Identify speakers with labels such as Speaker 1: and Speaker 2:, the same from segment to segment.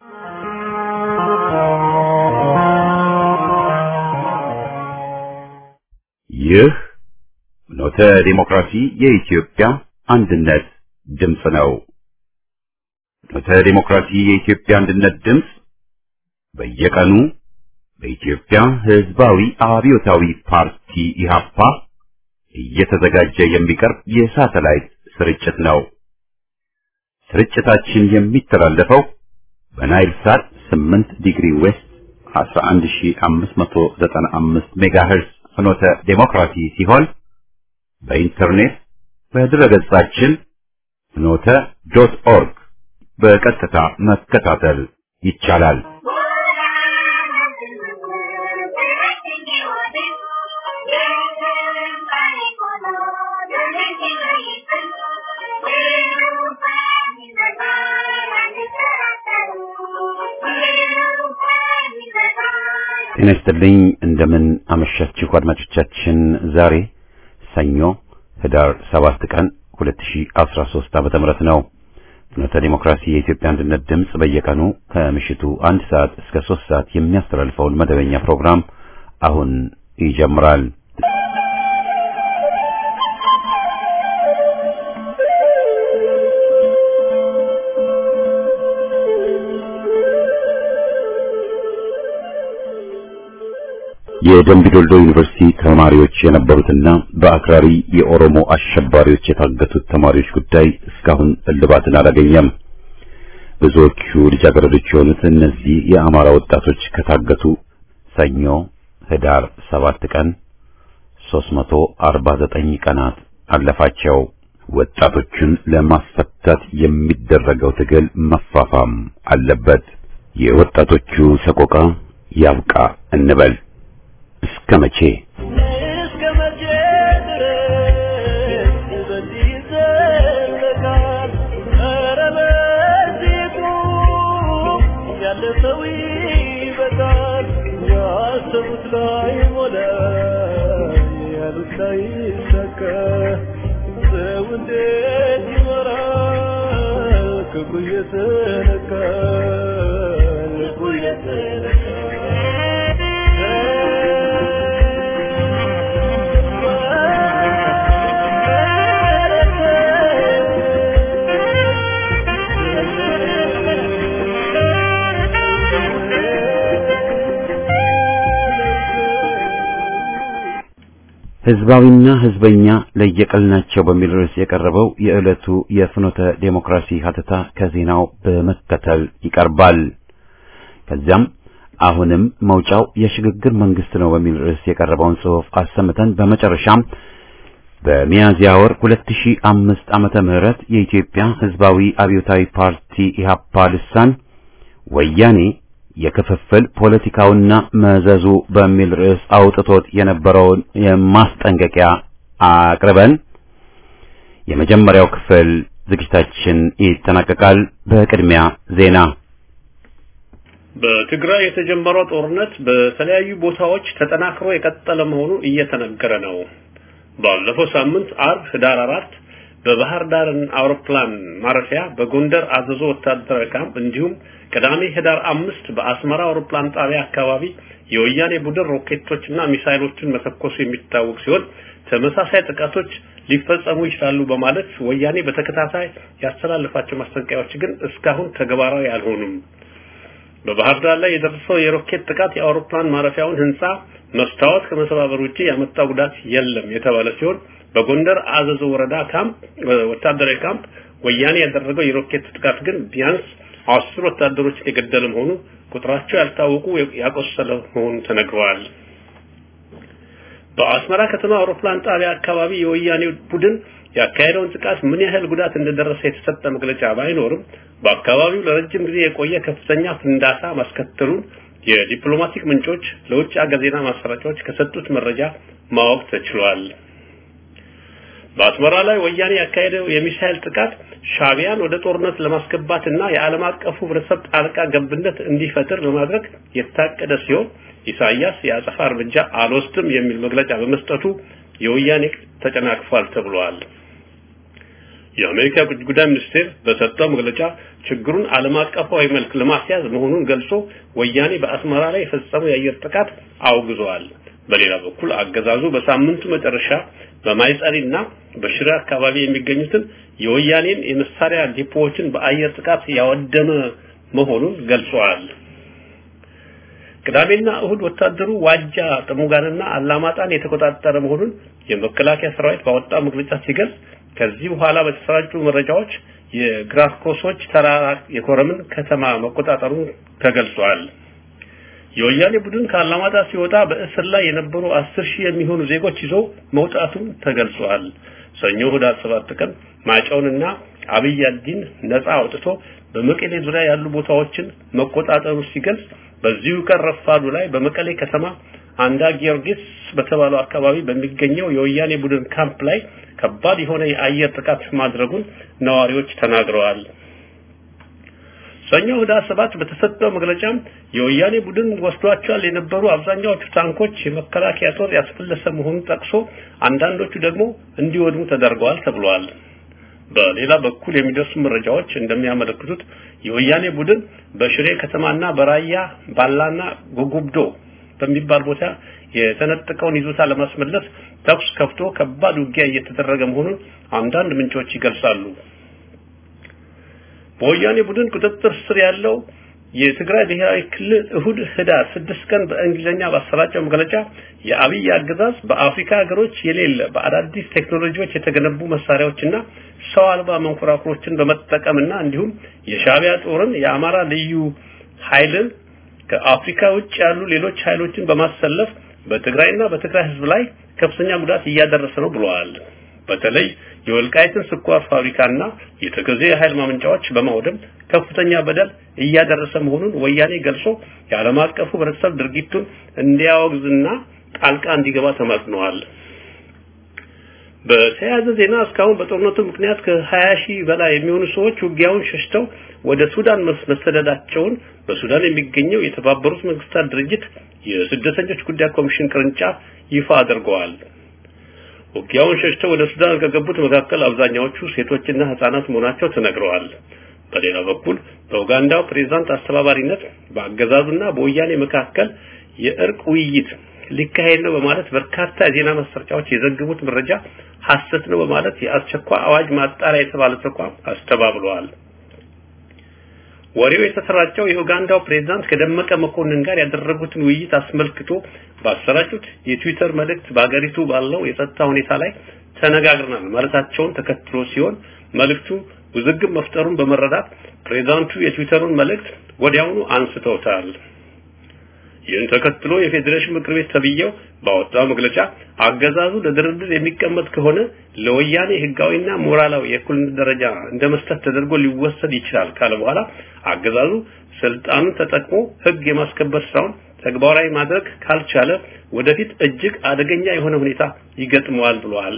Speaker 1: ይህ ኖተ ዲሞክራሲ የኢትዮጵያ አንድነት ድምፅ ነው። ኖተ ዲሞክራሲ የኢትዮጵያ አንድነት ድምፅ በየቀኑ በኢትዮጵያ ሕዝባዊ አብዮታዊ ፓርቲ ኢህአፓ እየተዘጋጀ የሚቀርብ የሳተላይት ስርጭት ነው። ስርጭታችን የሚተላለፈው በናይል ሳት 8 ዲግሪ ዌስት 11595 ሜጋሄርዝ ፍኖተ ዴሞክራሲ ሲሆን በኢንተርኔት በድረገጻችን ፍኖተ ዶት ኦርግ በቀጥታ መከታተል ይቻላል። ጤና ይስጥልኝ። እንደምን አመሻችሁ አድማጮቻችን። ዛሬ ሰኞ ህዳር 7 ቀን 2013 ዓመተ ምህረት ነው። ፍኖተ ዲሞክራሲ የኢትዮጵያ አንድነት ድምፅ በየቀኑ ከምሽቱ አንድ ሰዓት እስከ 3 ሰዓት የሚያስተላልፈውን መደበኛ ፕሮግራም አሁን ይጀምራል። የደምቢዶሎ ዩኒቨርሲቲ ተማሪዎች የነበሩትና በአክራሪ የኦሮሞ አሸባሪዎች የታገቱት ተማሪዎች ጉዳይ እስካሁን እልባትን አላገኘም። ብዙዎቹ ልጃገረዶች የሆኑት እነዚህ የአማራ ወጣቶች ከታገቱ ሰኞ ህዳር 7 ቀን 349 ቀናት አለፋቸው። ወጣቶቹን ለማስፈታት የሚደረገው ትግል መፋፋም አለበት። የወጣቶቹ ሰቆቃ ያብቃ እንበል። እስከ መቼ
Speaker 2: እስከ መቼ ድረስ በዚህ ይዘለቃል? ኧረ በዚሁ ያለፈው ይበቃል። ያሰቡት ላይ ሞላ፣ ያሉት ላይ ይሳካ። ሰው እንዴት ይኖራል? ክፉ እየተነካ ልቡ
Speaker 1: ህዝባዊና ህዝበኛ ለየቅል ናቸው በሚል ርዕስ የቀረበው የዕለቱ የፍኖተ ዴሞክራሲ ሀተታ ከዜናው በመከተል ይቀርባል። ከዚያም አሁንም መውጫው የሽግግር መንግስት ነው በሚል ርዕስ የቀረበውን ጽሑፍ አሰምተን በመጨረሻም በሚያዝያ ወር 2005 ዓመተ ምህረት የኢትዮጵያ ህዝባዊ አብዮታዊ ፓርቲ ኢህአፓ ልሳን ወያኔ የክፍፍል ፖለቲካውና መዘዙ በሚል ርዕስ አውጥቶት የነበረውን የማስጠንቀቂያ አቅርበን የመጀመሪያው ክፍል ዝግጅታችን ይጠናቀቃል። በቅድሚያ ዜና።
Speaker 3: በትግራይ የተጀመረው ጦርነት በተለያዩ ቦታዎች ተጠናክሮ የቀጠለ መሆኑ እየተነገረ ነው። ባለፈው ሳምንት አርብ ህዳር አራት በባህር ዳር አውሮፕላን ማረፊያ በጎንደር አዘዞ ወታደራዊ ካምፕ እንዲሁም ቅዳሜ ህዳር አምስት በአስመራ አውሮፕላን ጣቢያ አካባቢ የወያኔ ቡድን ሮኬቶችና ሚሳይሎችን መተኮሱ የሚታወቅ ሲሆን ተመሳሳይ ጥቃቶች ሊፈጸሙ ይችላሉ በማለት ወያኔ በተከታታይ ያስተላለፋቸው ማስጠንቀቂያዎች ግን እስካሁን ተግባራዊ አልሆኑም። በባህር ዳር ላይ የደረሰው የሮኬት ጥቃት የአውሮፕላን ማረፊያውን ህንጻ መስታወት ከመሰባበር ውጪ ያመጣው ጉዳት የለም የተባለ ሲሆን በጎንደር አዘዞ ወረዳ ካምፕ ወታደራዊ ካምፕ ወያኔ ያደረገው የሮኬት ጥቃት ግን ቢያንስ አስር ወታደሮችን የገደለ መሆኑ ቁጥራቸው ያልታወቁ ያቆሰለ መሆኑ ተነግረዋል። በአስመራ ከተማ አውሮፕላን ጣቢያ አካባቢ የወያኔ ቡድን ያካሄደውን ጥቃት ምን ያህል ጉዳት እንደደረሰ የተሰጠ መግለጫ ባይኖርም በአካባቢው ለረጅም ጊዜ የቆየ ከፍተኛ ፍንዳታ ማስከተሉን የዲፕሎማቲክ ምንጮች ለውጭ ሀገር ዜና ማሰራጫዎች ከሰጡት መረጃ ማወቅ ተችሏል። በአስመራ ላይ ወያኔ ያካሄደው የሚሳኤል ጥቃት ሻቢያን ወደ ጦርነት ለማስገባትና የዓለም አቀፉ ህብረተሰብ ጣልቃ ገብነት እንዲፈጥር ለማድረግ የታቀደ ሲሆን ኢሳያስ የአጸፋ እርምጃ አልወስድም የሚል መግለጫ በመስጠቱ የወያኔ ተጨናቅፏል ተብሏል። የአሜሪካ ውጭ ጉዳይ ሚኒስቴር በሰጠው መግለጫ ችግሩን ዓለም አቀፋዊ መልክ ለማስያዝ መሆኑን ገልጾ ወያኔ በአስመራ ላይ የፈጸመው የአየር ጥቃት አውግዘዋል። በሌላ በኩል አገዛዙ በሳምንቱ መጨረሻ በማይጸሪና በሽሬ አካባቢ የሚገኙትን የወያኔን የመሳሪያ ዲፖዎችን በአየር ጥቃት ያወደመ መሆኑን ገልጿል። ቅዳሜና እሁድ ወታደሩ ዋጃ ጥሙጋንና አላማጣን የተቆጣጠረ መሆኑን የመከላከያ ሰራዊት ባወጣው መግለጫ ሲገልጽ ከዚህ በኋላ በተሰራጩ መረጃዎች የግራስኮሶች ተራራ የኮረምን ከተማ መቆጣጠሩ ተገልጿል። የወያኔ ቡድን ከአላማጣ ሲወጣ በእስር ላይ የነበሩ አስር ሺህ የሚሆኑ ዜጎች ይዞ መውጣቱን ተገልጿል። ሰኞ ህዳር ሰባት ቀን ማጫውንና አብይ አዲን ነፃ አውጥቶ በመቀሌ ዙሪያ ያሉ ቦታዎችን መቆጣጠሩ ሲገልጽ በዚሁ ቀን ረፋዱ ላይ በመቀሌ ከተማ አንዳ ጊዮርጊስ በተባለው አካባቢ በሚገኘው የወያኔ ቡድን ካምፕ ላይ ከባድ የሆነ የአየር ጥቃት ማድረጉን ነዋሪዎች ተናግረዋል። ሰኞ ህዳር ሰባት በተሰጠው መግለጫም የወያኔ ቡድን ወስዷቸዋል የነበሩ አብዛኛዎቹ ታንኮች የመከላከያ ጦር ያስፈለሰ መሆኑን ጠቅሶ አንዳንዶቹ ደግሞ እንዲወድሙ ተደርገዋል ተብሏል። በሌላ በኩል የሚደርሱ መረጃዎች እንደሚያመለክቱት የወያኔ ቡድን በሽሬ ከተማና በራያ ባላና ጉጉብዶ በሚባል ቦታ የተነጠቀውን ይዞታ ለማስመለስ ተኩስ ከፍቶ ከባድ ውጊያ እየተደረገ መሆኑን አንዳንድ ምንጮች ይገልጻሉ። በወያኔ ቡድን ቁጥጥር ስር ያለው የትግራይ ብሔራዊ ክልል እሁድ ህዳር ስድስት ቀን በእንግሊዝኛ ባሰራጨው መግለጫ የአብይ አገዛዝ በአፍሪካ ሀገሮች የሌለ በአዳዲስ ቴክኖሎጂዎች የተገነቡ መሳሪያዎችና ሰው አልባ መንኮራኩሮችን በመጠቀምና እንዲሁም የሻቢያ ጦርን የአማራ ልዩ ኃይልን ከአፍሪካ ውጭ ያሉ ሌሎች ኃይሎችን በማሰለፍ በትግራይና በትግራይ ህዝብ ላይ ከፍተኛ ጉዳት እያደረሰ ነው ብለዋል። በተለይ የወልቃይትን ስኳር ፋብሪካና የተከዜ የኃይል ማመንጫዎች በማውደም ከፍተኛ በደል እያደረሰ መሆኑን ወያኔ ገልጾ የዓለም አቀፉ ህብረተሰብ ድርጊቱን እንዲያወግዝና ጣልቃ እንዲገባ ተማጽነዋል። በተያያዘ ዜና እስካሁን በጦርነቱ ምክንያት ከ20 ሺህ በላይ የሚሆኑ ሰዎች ውጊያውን ሸሽተው ወደ ሱዳን መሰደዳቸውን በሱዳን የሚገኘው የተባበሩት መንግስታት ድርጅት የስደተኞች ጉዳይ ኮሚሽን ቅርንጫፍ ይፋ አድርገዋል። ውጊያውን ሸሽተው ወደ ሱዳን ከገቡት መካከል አብዛኛዎቹ ሴቶችና ህጻናት መሆናቸው ተነግረዋል። በሌላ በኩል በኡጋንዳው ፕሬዝዳንት አስተባባሪነት በአገዛዙና በወያኔ መካከል የእርቅ ውይይት ሊካሄድ ነው በማለት በርካታ የዜና ማሰራጫዎች የዘገቡት መረጃ ሐሰት ነው በማለት የአስቸኳይ አዋጅ ማጣሪያ የተባለ ተቋም አስተባብለዋል። ወሬው የተሰራጨው የኡጋንዳው ፕሬዝዳንት ከደመቀ መኮንን ጋር ያደረጉትን ውይይት አስመልክቶ ባሰራጩት የትዊተር መልእክት በአገሪቱ ባለው የጸጥታ ሁኔታ ላይ ተነጋግረናል ማለታቸውን ተከትሎ ሲሆን መልእክቱ ውዝግብ መፍጠሩን በመረዳት ፕሬዝዳንቱ የትዊተሩን መልእክት ወዲያውኑ አንስተውታል። ይህን ተከትሎ የፌዴሬሽን ምክር ቤት ተብዬው ባወጣው መግለጫ አገዛዙ ለድርድር የሚቀመጥ ከሆነ ለወያኔ ህጋዊና ሞራላዊ የእኩልነት ደረጃ እንደ መስጠት ተደርጎ ሊወሰድ ይችላል ካለ በኋላ አገዛዙ ስልጣኑን ተጠቅሞ ህግ የማስከበር ስራውን ተግባራዊ ማድረግ ካልቻለ ወደፊት እጅግ አደገኛ የሆነ ሁኔታ ይገጥመዋል ብለዋል።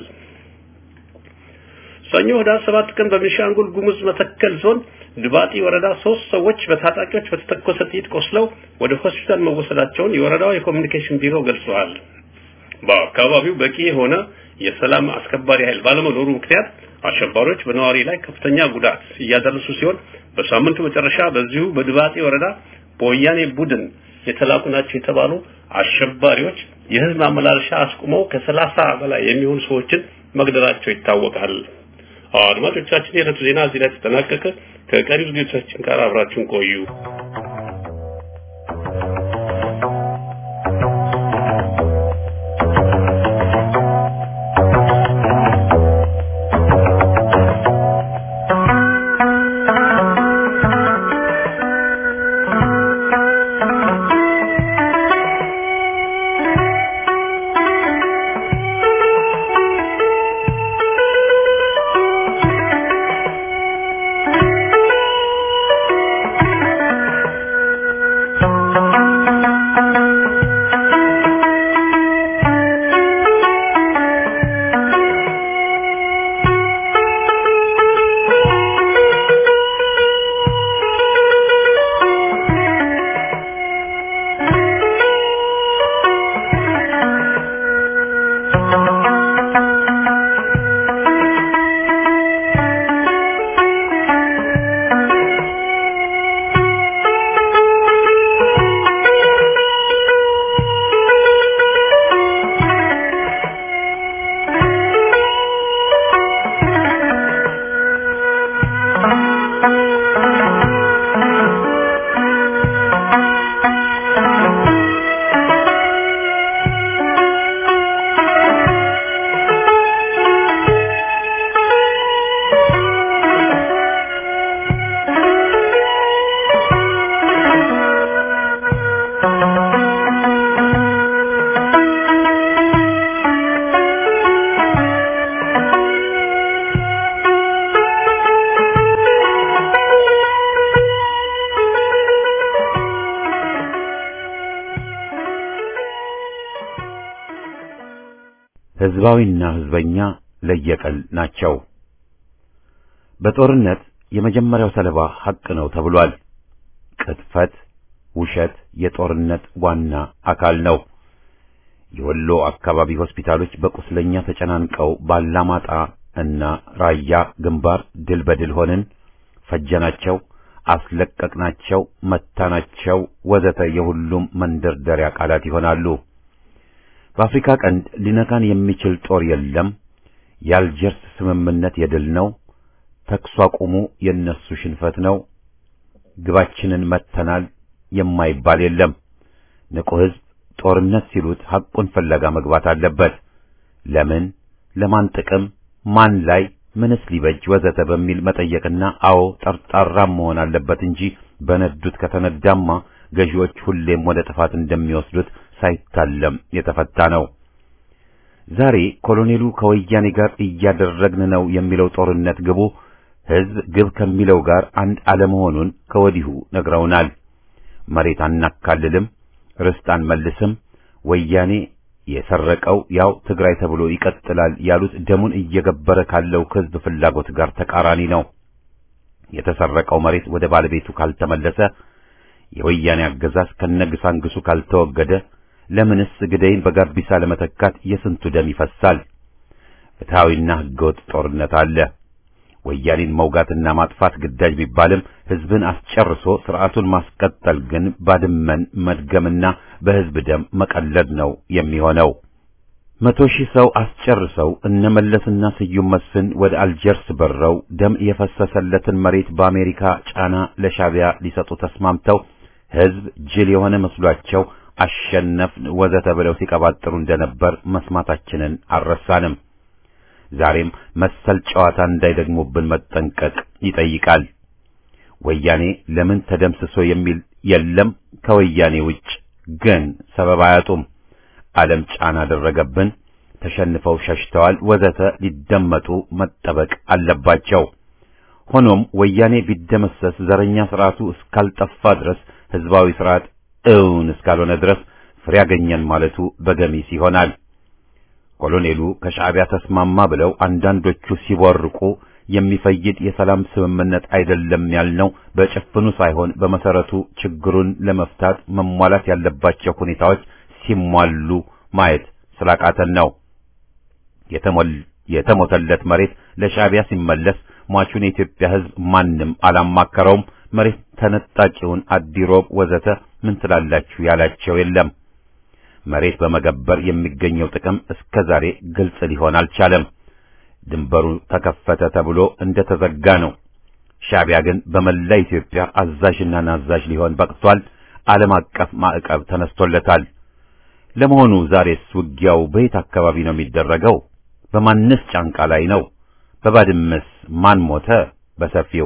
Speaker 3: ሰኞ ህዳር ሰባት ቀን በቤኒሻንጉል ጉሙዝ መተከል ዞን ድባጢ ወረዳ ሶስት ሰዎች በታጣቂዎች በተተኮሰ ጥይት ቆስለው ወደ ሆስፒታል መወሰዳቸውን የወረዳው የኮሚኒኬሽን ቢሮ ገልጸዋል። በአካባቢው በቂ የሆነ የሰላም አስከባሪ ኃይል ባለመኖሩ ምክንያት አሸባሪዎች በነዋሪ ላይ ከፍተኛ ጉዳት እያደረሱ ሲሆን በሳምንቱ መጨረሻ በዚሁ በድባጢ ወረዳ በወያኔ ቡድን የተላኩ ናቸው የተባሉ አሸባሪዎች የህዝብ ማመላለሻ አስቁመው ከሰላሳ በላይ የሚሆኑ ሰዎችን መግደላቸው ይታወቃል። አድማጮቻችን የዕለቱ ዜና እዚህ ላይ ተጠናቀቀ። ከቀሪው ዝግጅቶቻችን ጋር አብራችሁን ቆዩ።
Speaker 1: ህዝባዊና ህዝበኛ ለየቀል ናቸው። በጦርነት የመጀመሪያው ሰለባ ሐቅ ነው ተብሏል። ቅጥፈት፣ ውሸት የጦርነት ዋና አካል ነው። የወሎ አካባቢ ሆስፒታሎች በቁስለኛ ተጨናንቀው ባላማጣ እና ራያ ግንባር ድል በድል ሆንን፣ ፈጀናቸው፣ አስለቀቅናቸው፣ መታናቸው ወዘተ የሁሉም መንደርደሪያ ቃላት ይሆናሉ። በአፍሪካ ቀንድ ሊነካን የሚችል ጦር የለም። የአልጀርስ ስምምነት የድል ነው። ተኩስ አቁሙ የነሱ ሽንፈት ነው። ግባችንን መተናል የማይባል የለም። ንቁ ህዝብ ጦርነት ሲሉት ሐቁን ፍለጋ መግባት አለበት። ለምን፣ ለማን ጥቅም፣ ማን ላይ፣ ምንስ ሊበጅ ወዘተ በሚል መጠየቅና አዎ ጠርጣራም መሆን አለበት እንጂ በነዱት ከተነዳማ ገዢዎች ሁሌም ወደ ጥፋት እንደሚወስዱት ሳይታለም የተፈታ ነው። ዛሬ ኮሎኔሉ ከወያኔ ጋር እያደረግን ነው የሚለው ጦርነት ግቡ ህዝብ ግብ ከሚለው ጋር አንድ አለመሆኑን ከወዲሁ ነግረውናል። መሬት አናካልልም፣ ርስት አንመልስም፣ ወያኔ የሰረቀው ያው ትግራይ ተብሎ ይቀጥላል ያሉት ደሙን እየገበረ ካለው ህዝብ ፍላጎት ጋር ተቃራኒ ነው። የተሰረቀው መሬት ወደ ባለቤቱ ካልተመለሰ፣ የወያኔ አገዛዝ ከነግሳንግሱ ካልተወገደ ለምንስ ግደይን በጋቢሳ ለመተካት የስንቱ ደም ይፈሳል? ፍትሐዊና ህገወጥ ጦርነት አለ። ወያኔን መውጋትና ማጥፋት ግዳጅ ቢባልም ህዝብን አስጨርሶ ስርዓቱን ማስቀጠል ግን ባድመን መድገምና በህዝብ ደም መቀለድ ነው የሚሆነው። መቶ ሺህ ሰው አስጨርሰው እነ መለስና ስዩም መስፍን ወደ አልጀርስ በረው ደም የፈሰሰለትን መሬት በአሜሪካ ጫና ለሻቢያ ሊሰጡ ተስማምተው ህዝብ ጅል የሆነ መስሏቸው አሸነፍን ወዘተ ብለው ሲቀባጥሩ እንደነበር መስማታችንን አልረሳንም። ዛሬም መሰል ጨዋታ እንዳይደግሙብን መጠንቀቅ ይጠይቃል። ወያኔ ለምን ተደምስሶ የሚል የለም። ከወያኔ ውጭ ግን ሰበብ አያጡም። ዓለም ጫና አደረገብን፣ ተሸንፈው ሸሽተዋል ወዘተ ሊደመጡ መጠበቅ አለባቸው። ሆኖም ወያኔ ቢደመሰስ ዘረኛ ስርዓቱ እስካልጠፋ ድረስ ህዝባዊ ስርዓት እውን እስካልሆነ ድረስ ፍሬ ያገኘን ማለቱ በገሚስ ይሆናል። ኮሎኔሉ ከሻዕቢያ ተስማማ ብለው አንዳንዶቹ ሲቦርቁ የሚፈይድ የሰላም ስምምነት አይደለም ያልነው በጭፍኑ ሳይሆን በመሰረቱ ችግሩን ለመፍታት መሟላት ያለባቸው ሁኔታዎች ሲሟሉ ማየት ስላቃተን ነው። የተሞተለት መሬት ለሻዕቢያ ሲመለስ ሟቹን የኢትዮጵያ ህዝብ ማንም አላማከረውም። መሬት ተነጣቂውን አዲሮብ ወዘተ ምን ትላላችሁ ያላቸው የለም። መሬት በመገበር የሚገኘው ጥቅም እስከ ዛሬ ግልጽ ሊሆን አልቻለም። ድንበሩ ተከፈተ ተብሎ እንደተዘጋ ነው። ሻዕቢያ ግን በመላ ኢትዮጵያ አዛዥና ናዛዥ ሊሆን በቅቷል። ዓለም አቀፍ ማዕቀብ ተነስቶለታል። ለመሆኑ ዛሬስ ውጊያው በየት አካባቢ ነው የሚደረገው? በማንስ ጫንቃ ላይ ነው? በባድመስ ማን ሞተ? በሰፊው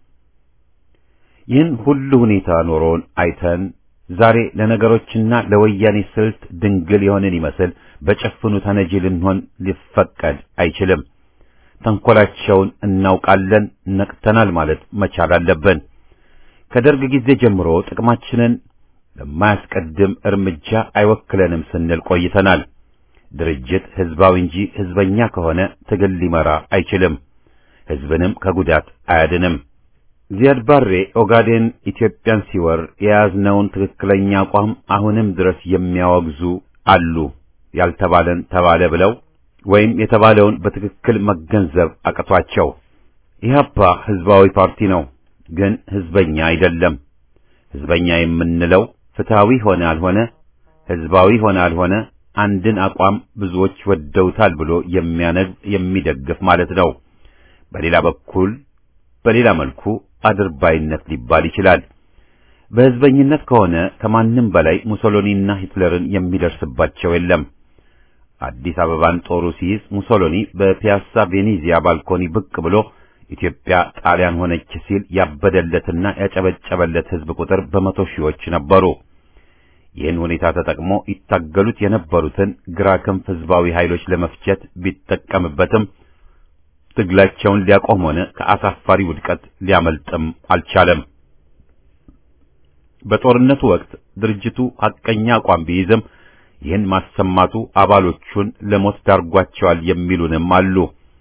Speaker 1: ይህን ሁሉ ሁኔታ ኖሮን አይተን ዛሬ ለነገሮችና ለወያኔ ስልት ድንግል የሆንን ይመስል በጭፍኑ ተነጂ ልንሆን ሊፈቀድ አይችልም። ተንኮላቸውን እናውቃለን፣ ነቅተናል ማለት መቻል አለብን። ከደርግ ጊዜ ጀምሮ ጥቅማችንን ለማያስቀድም እርምጃ አይወክለንም ስንል ቆይተናል። ድርጅት ህዝባዊ እንጂ ህዝበኛ ከሆነ ትግል ሊመራ አይችልም፣ ህዝብንም ከጉዳት አያድንም። ዚያድ ባሬ ኦጋዴን ኢትዮጵያን ሲወር የያዝነውን ትክክለኛ አቋም አሁንም ድረስ የሚያወግዙ አሉ። ያልተባለን ተባለ ብለው ወይም የተባለውን በትክክል መገንዘብ አቅቷቸው። ኢህአፓ ህዝባዊ ፓርቲ ነው፣ ግን ህዝበኛ አይደለም። ህዝበኛ የምንለው ፍትሃዊ ሆነ አልሆነ፣ ህዝባዊ ሆነ አልሆነ አንድን አቋም ብዙዎች ወደውታል ብሎ የሚያነግብ የሚደግፍ ማለት ነው። በሌላ በኩል በሌላ መልኩ አድርባይነት ሊባል ይችላል። በህዝበኝነት ከሆነ ከማንም በላይ ሙሶሎኒና ሂትለርን የሚደርስባቸው የለም። አዲስ አበባን ጦሩ ሲይዝ ሙሶሎኒ በፒያሳ ቬኔዚያ ባልኮኒ ብቅ ብሎ ኢትዮጵያ ጣሊያን ሆነች ሲል ያበደለትና ያጨበጨበለት ህዝብ ቁጥር በመቶ ሺዎች ነበሩ። ይህን ሁኔታ ተጠቅሞ ይታገሉት የነበሩትን ግራ ክንፍ ህዝባዊ ኃይሎች ለመፍጀት ቢጠቀምበትም ትግላቸውን ሊያቆም ሆነ ከአሳፋሪ ውድቀት ሊያመልጥም አልቻለም። በጦርነቱ ወቅት ድርጅቱ ሐቀኛ አቋም ቢይዝም ይህን ማሰማቱ አባሎቹን ለሞት ዳርጓቸዋል የሚሉንም አሉ።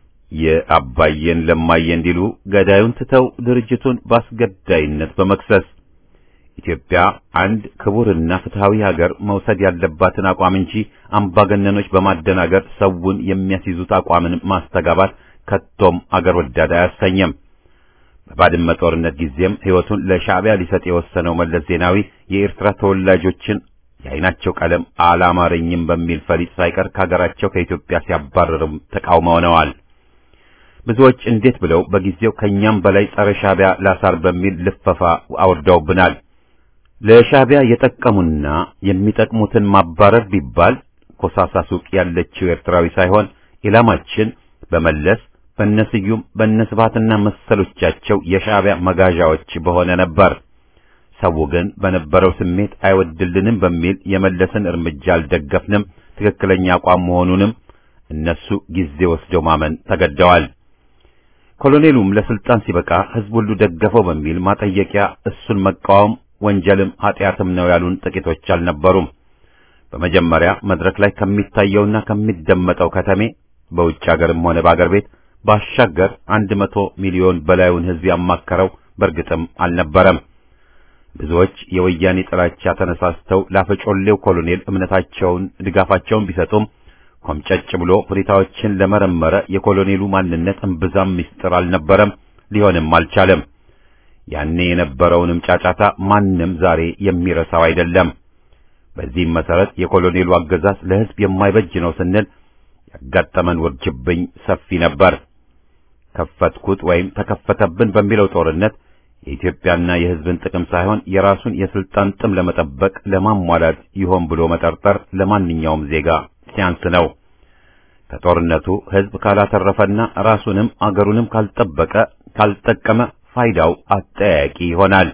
Speaker 1: የአባየን ለማየ እንዲሉ ገዳዩን ትተው ድርጅቱን በአስገዳይነት በመክሰስ ኢትዮጵያ አንድ ክቡርና ፍትሃዊ ሀገር መውሰድ ያለባትን አቋም እንጂ አምባገነኖች በማደናገር ሰውን የሚያስይዙት አቋምን ማስተጋባት ከቶም አገር ወዳድ አያሰኘም። በባድመ ጦርነት ጊዜም ሕይወቱን ለሻዕቢያ ሊሰጥ የወሰነው መለስ ዜናዊ የኤርትራ ተወላጆችን የዓይናቸው ቀለም አላማረኝም በሚል ፈሊጥ ሳይቀር ከሀገራቸው ከኢትዮጵያ ሲያባረርም ተቃውመውነዋል። ብዙዎች እንዴት ብለው በጊዜው ከኛም በላይ ጸረ ሻዕቢያ ላሳር በሚል ልፈፋ አውርደውብናል። ለሻዕቢያ የጠቀሙና የሚጠቅሙትን ማባረር ቢባል ኮሳሳ ሱቅ ያለችው ኤርትራዊ ሳይሆን ኢላማችን በመለስ በነስዩም በነስባትና መሰሎቻቸው የሻዕቢያ መጋዣዎች በሆነ ነበር። ሰው ግን በነበረው ስሜት አይወድልንም በሚል የመለስን እርምጃ አልደገፍንም፣ ትክክለኛ አቋም መሆኑንም እነሱ ጊዜ ወስደው ማመን ተገደዋል። ኮሎኔሉም ለስልጣን ሲበቃ ሕዝብ ሁሉ ደገፈው በሚል ማጠየቂያ እሱን መቃወም ወንጀልም ኃጢአትም ነው ያሉን ጥቂቶች አልነበሩም። በመጀመሪያ መድረክ ላይ ከሚታየውና ከሚደመጠው ከተሜ በውጭ ሀገርም ሆነ በአገር ቤት ባሻገር አንድ መቶ ሚሊዮን በላዩን ሕዝብ ያማከረው በእርግጥም አልነበረም። ብዙዎች የወያኔ ጥላቻ ተነሳስተው ላፈጮሌው ኮሎኔል እምነታቸውን ድጋፋቸውን ቢሰጡም ኮምጨጭ ብሎ ሁኔታዎችን ለመረመረ የኮሎኔሉ ማንነት እምብዛም ምስጢር አልነበረም፣ ሊሆንም አልቻለም። ያኔ የነበረውንም ጫጫታ ማንም ዛሬ የሚረሳው አይደለም። በዚህም መሰረት የኮሎኔሉ አገዛዝ ለሕዝብ የማይበጅ ነው ስንል ያጋጠመን ውርጅብኝ ሰፊ ነበር። ከፈትኩት ወይም ተከፈተብን በሚለው ጦርነት የኢትዮጵያና የሕዝብን ጥቅም ሳይሆን የራሱን የስልጣን ጥም ለመጠበቅ ለማሟላት ይሆን ብሎ መጠርጠር ለማንኛውም ዜጋ ሲያንስ ነው። ከጦርነቱ ሕዝብ ካላተረፈና ራሱንም አገሩንም ካልጠበቀ ካልጠቀመ ፋይዳው አጠያያቂ ይሆናል።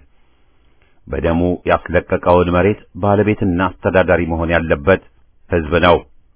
Speaker 1: በደሙ ያስለቀቀውን መሬት ባለቤትና አስተዳዳሪ መሆን ያለበት ሕዝብ ነው።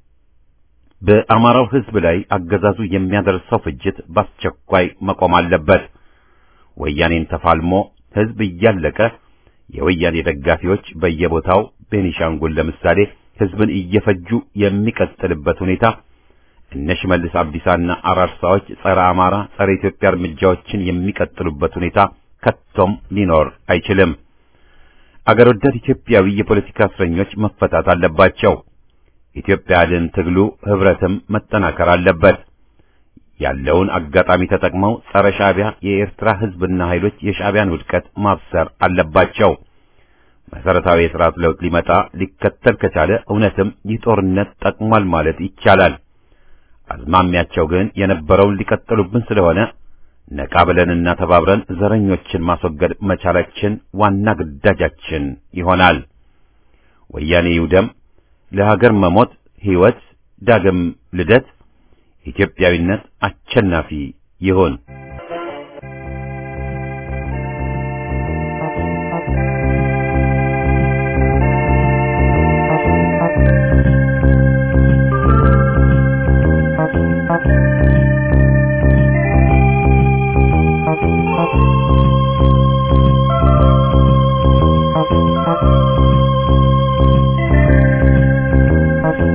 Speaker 1: በአማራው ሕዝብ ላይ አገዛዙ የሚያደርሰው ፍጅት በአስቸኳይ መቆም አለበት። ወያኔን ተፋልሞ ሕዝብ እያለቀ የወያኔ ደጋፊዎች በየቦታው ቤኒሻንጉል ለምሳሌ ሕዝብን እየፈጁ የሚቀጥልበት ሁኔታ እነ ሽመልስ አብዲሳና አራርሳዎች ጸረ አማራ፣ ጸረ ኢትዮጵያ እርምጃዎችን የሚቀጥሉበት ሁኔታ ከቶም ሊኖር አይችልም። አገር ወዳድ ኢትዮጵያዊ የፖለቲካ እስረኞች መፈታት አለባቸው። ኢትዮጵያ አድን ትግሉ ህብረትም መጠናከር አለበት። ያለውን አጋጣሚ ተጠቅመው ጸረ ሻዕቢያ የኤርትራ ህዝብና ኃይሎች የሻዕቢያን ውድቀት ማብሰር አለባቸው። መሰረታዊ የሥርዓት ለውጥ ሊመጣ ሊከተል ከቻለ እውነትም ይህ ጦርነት ጠቅሟል ማለት ይቻላል። አዝማሚያቸው ግን የነበረውን ሊቀጥሉብን ስለሆነ ነቃ ብለንና ተባብረን ዘረኞችን ማስወገድ መቻላችን ዋና ግዳጃችን ይሆናል። ወያኔ ይውደም፣ ለሀገር መሞት ሕይወት፣ ዳግም ልደት፣ ኢትዮጵያዊነት አሸናፊ ይሁን።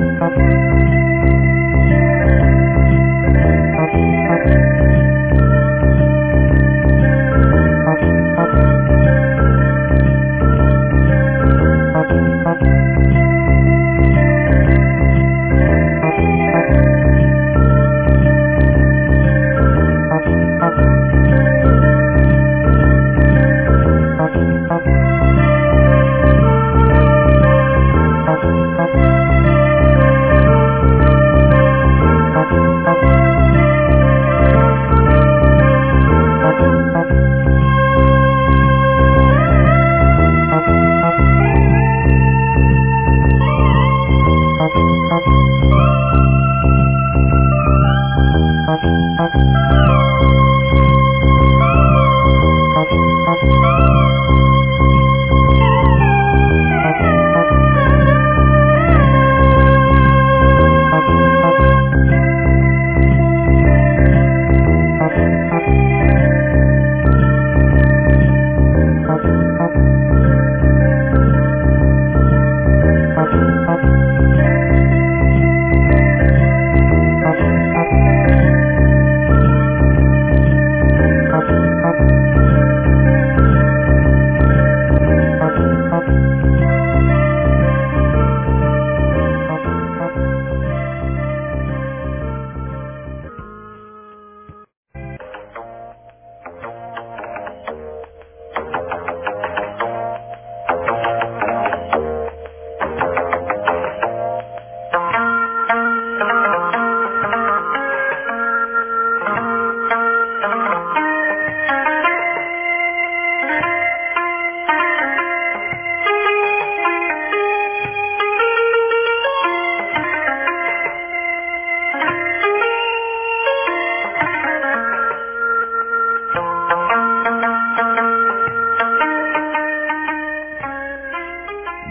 Speaker 2: Thank you.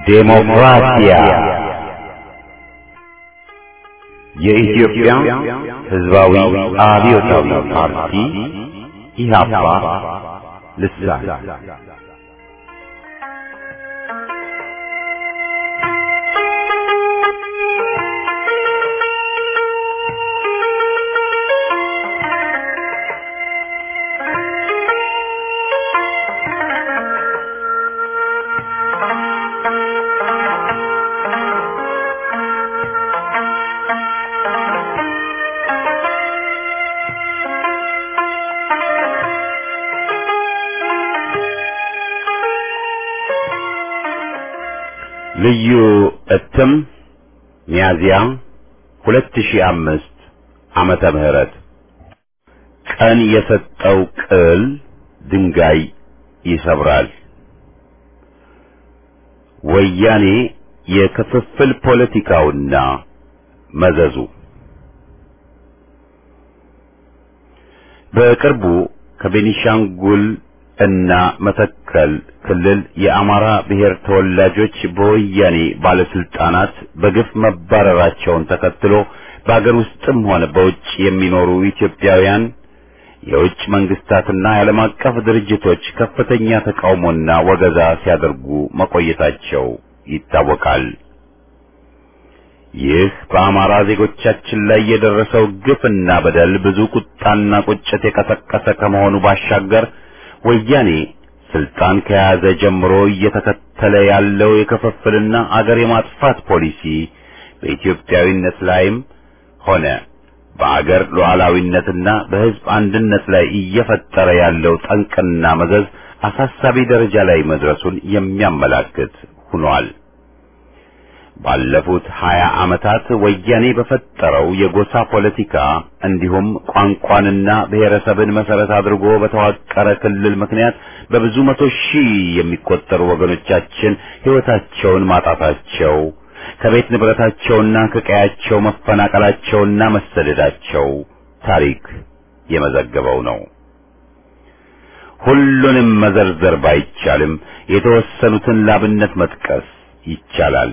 Speaker 1: ዴሞክራሲያ የኢትዮጵያ ሕዝባዊ አብዮታዊ ፓርቲ ኢህአፓ ልሳን ልዩ እትም ሚያዝያ 2005 ዓመተ ምህረት ቀን የሰጠው ቅል ድንጋይ ይሰብራል። ወያኔ የክፍፍል ፖለቲካውና መዘዙ በቅርቡ ከቤኒሻንጉል እና መተከል ክልል የአማራ ብሔር ተወላጆች በወያኔ ባለስልጣናት በግፍ መባረራቸውን ተከትሎ በአገር ውስጥም ሆነ በውጭ የሚኖሩ ኢትዮጵያውያን የውጭ መንግስታትና የዓለም አቀፍ ድርጅቶች ከፍተኛ ተቃውሞና ወገዛ ሲያደርጉ መቆየታቸው ይታወቃል። ይህ በአማራ ዜጎቻችን ላይ የደረሰው ግፍና በደል ብዙ ቁጣና ቁጭት የቀሰቀሰ ከመሆኑ ባሻገር ወያኔ ስልጣን ከያዘ ጀምሮ እየተከተለ ያለው የክፍፍልና አገር የማጥፋት ፖሊሲ በኢትዮጵያዊነት ላይም ሆነ በአገር ሉዓላዊነትና በሕዝብ አንድነት ላይ እየፈጠረ ያለው ጠንቅና መዘዝ አሳሳቢ ደረጃ ላይ መድረሱን የሚያመላክት ሆኗል። ባለፉት ሀያ ዓመታት ወያኔ በፈጠረው የጎሳ ፖለቲካ እንዲሁም ቋንቋንና ብሔረሰብን መሰረት አድርጎ በተዋቀረ ክልል ምክንያት በብዙ መቶ ሺህ የሚቆጠሩ ወገኖቻችን ሕይወታቸውን ማጣታቸው ከቤት ንብረታቸውና ከቀያቸው መፈናቀላቸውና መሰደዳቸው ታሪክ የመዘገበው ነው። ሁሉንም መዘርዘር ባይቻልም የተወሰኑትን ላብነት መጥቀስ ይቻላል።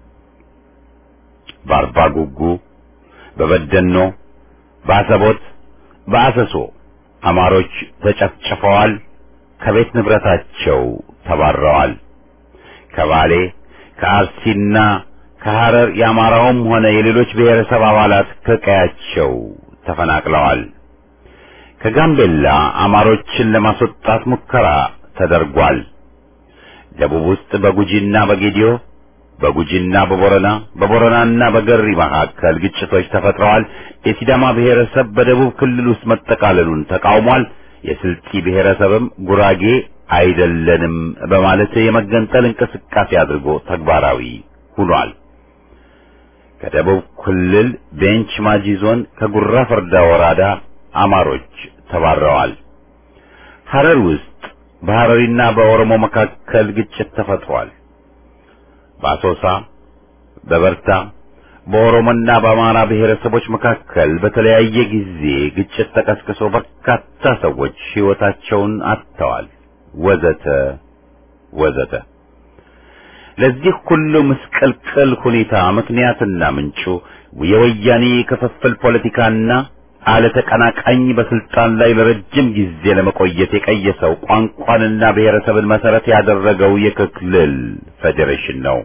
Speaker 1: በአርባ ጉጉ፣ በበደኖ፣ በአሰቦት፣ በአሰሶ አማሮች ተጨፍጭፈዋል፣ ከቤት ንብረታቸው ተባረዋል። ከባሌ ከአርሲና ከሐረር የአማራውም ሆነ የሌሎች ብሔረሰብ አባላት ከቀያቸው ተፈናቅለዋል። ከጋምቤላ አማሮችን ለማስወጣት ሙከራ ተደርጓል። ደቡብ ውስጥ በጉጂና በጌዲዮ በጉጂና በቦረና በቦረናና በገሪ መካከል ግጭቶች ተፈጥረዋል። የሲዳማ ብሔረሰብ በደቡብ ክልል ውስጥ መጠቃለሉን ተቃውሟል። የስልጢ ብሔረሰብም ጉራጌ አይደለንም በማለት የመገንጠል እንቅስቃሴ አድርጎ ተግባራዊ ሆኗል። ከደቡብ ክልል ቤንች ማጂ ዞን ከጉራ ፈርዳ ወረዳ አማሮች ተባረዋል። ሐረር ውስጥ በሐረሪና በኦሮሞ መካከል ግጭት ተፈጥሯል። በአሶሳ በበርታ በኦሮሞና በአማራ ብሔረሰቦች መካከል በተለያየ ጊዜ ግጭት ተቀስቅሶ በርካታ ሰዎች ሕይወታቸውን አጥተዋል። ወዘተ ወዘተ። ለዚህ ሁሉ ምስቅልቅል ሁኔታ ምክንያትና ምንጩ የወያኔ ክፍፍል ፖለቲካና አለ ተቀናቃኝ በስልጣን ላይ ለረጅም ጊዜ ለመቆየት የቀየሰው ቋንቋንና ብሔረሰብን መሰረት ያደረገው የክልል ፌዴሬሽን ነው።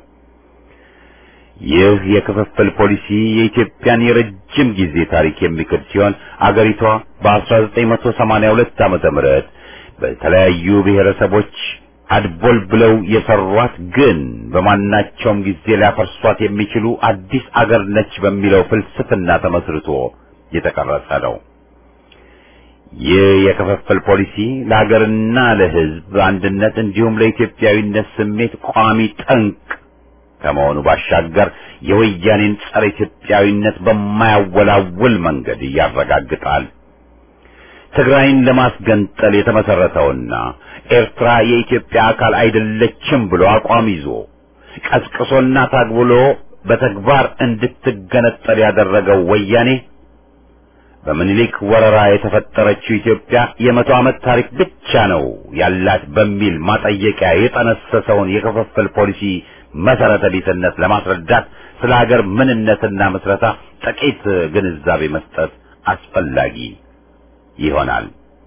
Speaker 1: ይህ የክፍፍል ፖሊሲ የኢትዮጵያን የረጅም ጊዜ ታሪክ የሚክድ ሲሆን አገሪቷ በ1982 ዓመተ ምህረት በተለያዩ ብሔረሰቦች አድቦል ብለው የሰሯት ግን በማናቸውም ጊዜ ሊያፈርሷት የሚችሉ አዲስ አገር ነች በሚለው ፍልስፍና ተመስርቶ የተቀረጸ ነው። ይህ የክፍፍል ፖሊሲ ለሀገርና ለሕዝብ አንድነት እንዲሁም ለኢትዮጵያዊነት ስሜት ቋሚ ጠንቅ ከመሆኑ ባሻገር የወያኔን ጸረ ኢትዮጵያዊነት በማያወላውል መንገድ ያረጋግጣል። ትግራይን ለማስገንጠል የተመሰረተውና ኤርትራ የኢትዮጵያ አካል አይደለችም ብሎ አቋም ይዞ ቀስቅሶና ታግብሎ በተግባር እንድትገነጠል ያደረገው ወያኔ በምኒልክ ወረራ የተፈጠረችው ኢትዮጵያ የመቶ ዓመት ታሪክ ብቻ ነው ያላት በሚል ማጠየቂያ የጠነሰሰውን የክፍፍል ፖሊሲ መሰረተ ቢስነት ለማስረዳት ስለ ሀገር ምንነትና ምስረታ ጥቂት ግንዛቤ መስጠት አስፈላጊ ይሆናል።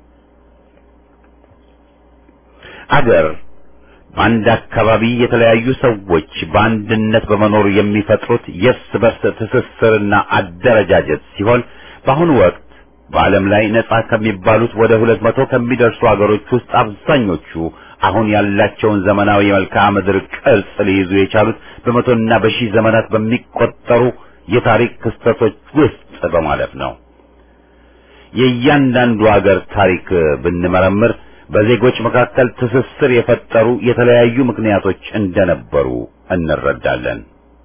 Speaker 1: አገር በአንድ አካባቢ የተለያዩ ሰዎች በአንድነት በመኖር የሚፈጥሩት የእርስ በርስ ትስስርና አደረጃጀት ሲሆን በአሁኑ ወቅት በዓለም ላይ ነጻ ከሚባሉት ወደ ሁለት መቶ ከሚደርሱ አገሮች ውስጥ አብዛኞቹ አሁን ያላቸውን ዘመናዊ የመልክዓ ምድር ቅርጽ ሊይዙ የቻሉት በመቶና በሺህ ዘመናት በሚቆጠሩ የታሪክ ክስተቶች ውስጥ በማለፍ ነው። የእያንዳንዱ አገር ታሪክ ብንመረምር በዜጎች መካከል ትስስር የፈጠሩ የተለያዩ ምክንያቶች እንደነበሩ እንረዳለን።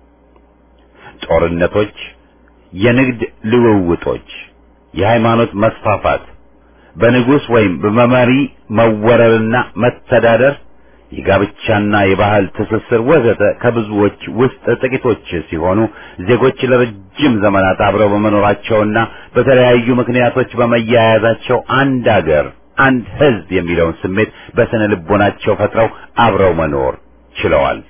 Speaker 1: ጦርነቶች፣ የንግድ ልውውጦች፣ የሃይማኖት መስፋፋት፣ በንጉሥ ወይም በመሪ መወረርና መተዳደር፣ የጋብቻና የባህል ትስስር ወዘተ ከብዙዎች ውስጥ ጥቂቶች ሲሆኑ ዜጎች ለረጅም ዘመናት አብረው በመኖራቸውና በተለያዩ ምክንያቶች በመያያዛቸው አንድ አገር አንድ ሕዝብ የሚለውን ስሜት በስነ ልቦናቸው ፈጥረው አብረው መኖር ችለዋል።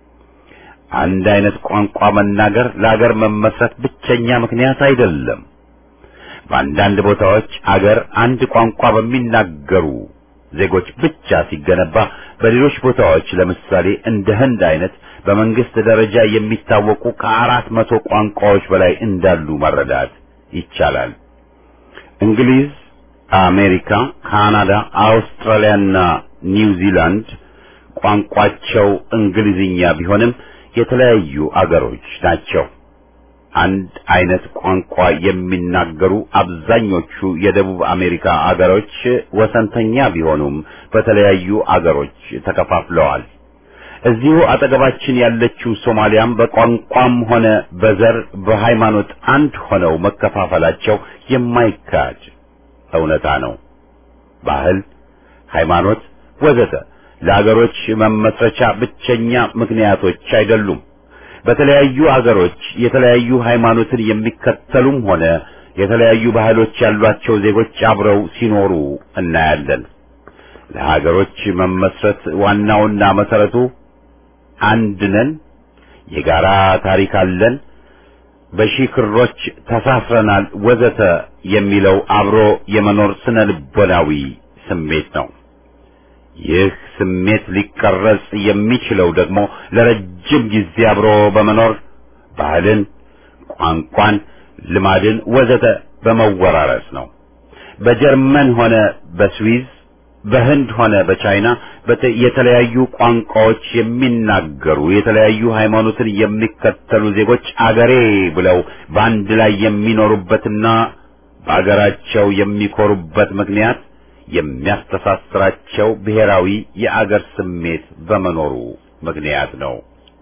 Speaker 1: አንድ አይነት ቋንቋ መናገር ለአገር መመስረት ብቸኛ ምክንያት አይደለም። በአንዳንድ ቦታዎች አገር አንድ ቋንቋ በሚናገሩ ዜጎች ብቻ ሲገነባ፣ በሌሎች ቦታዎች ለምሳሌ እንደ ህንድ አይነት በመንግስት ደረጃ የሚታወቁ ከአራት መቶ ቋንቋዎች በላይ እንዳሉ መረዳት ይቻላል። እንግሊዝ አሜሪካ፣ ካናዳ፣ አውስትራሊያና ኒውዚላንድ ቋንቋቸው እንግሊዝኛ ቢሆንም የተለያዩ አገሮች ናቸው። አንድ አይነት ቋንቋ የሚናገሩ አብዛኞቹ የደቡብ አሜሪካ አገሮች ወሰንተኛ ቢሆኑም በተለያዩ አገሮች ተከፋፍለዋል። እዚሁ አጠገባችን ያለችው ሶማሊያም በቋንቋም ሆነ በዘር በሃይማኖት አንድ ሆነው መከፋፈላቸው የማይካድ እውነታ ነው። ባህል፣ ሃይማኖት ወዘተ ለአገሮች መመስረቻ ብቸኛ ምክንያቶች አይደሉም። በተለያዩ አገሮች የተለያዩ ሃይማኖትን የሚከተሉም ሆነ የተለያዩ ባህሎች ያሏቸው ዜጎች አብረው ሲኖሩ እናያለን። ለሀገሮች መመስረት ዋናውና መሰረቱ አንድ ነን፣ የጋራ ታሪክ አለን፣ በሺህ ክሮች ተሳስረናል ወዘተ የሚለው አብሮ የመኖር ስነ ልቦናዊ ስሜት ነው። ይህ ስሜት ሊቀረጽ የሚችለው ደግሞ ለረጅም ጊዜ አብሮ በመኖር ባህልን፣ ቋንቋን፣ ልማድን ወዘተ በመወራረስ ነው። በጀርመን ሆነ በስዊዝ በህንድ ሆነ በቻይና የተለያዩ ቋንቋዎች የሚናገሩ የተለያዩ ሃይማኖትን የሚከተሉ ዜጎች አገሬ ብለው በአንድ ላይ የሚኖሩበትና በአገራቸው የሚኮሩበት ምክንያት የሚያስተሳስራቸው ብሔራዊ የአገር ስሜት በመኖሩ ምክንያት ነው።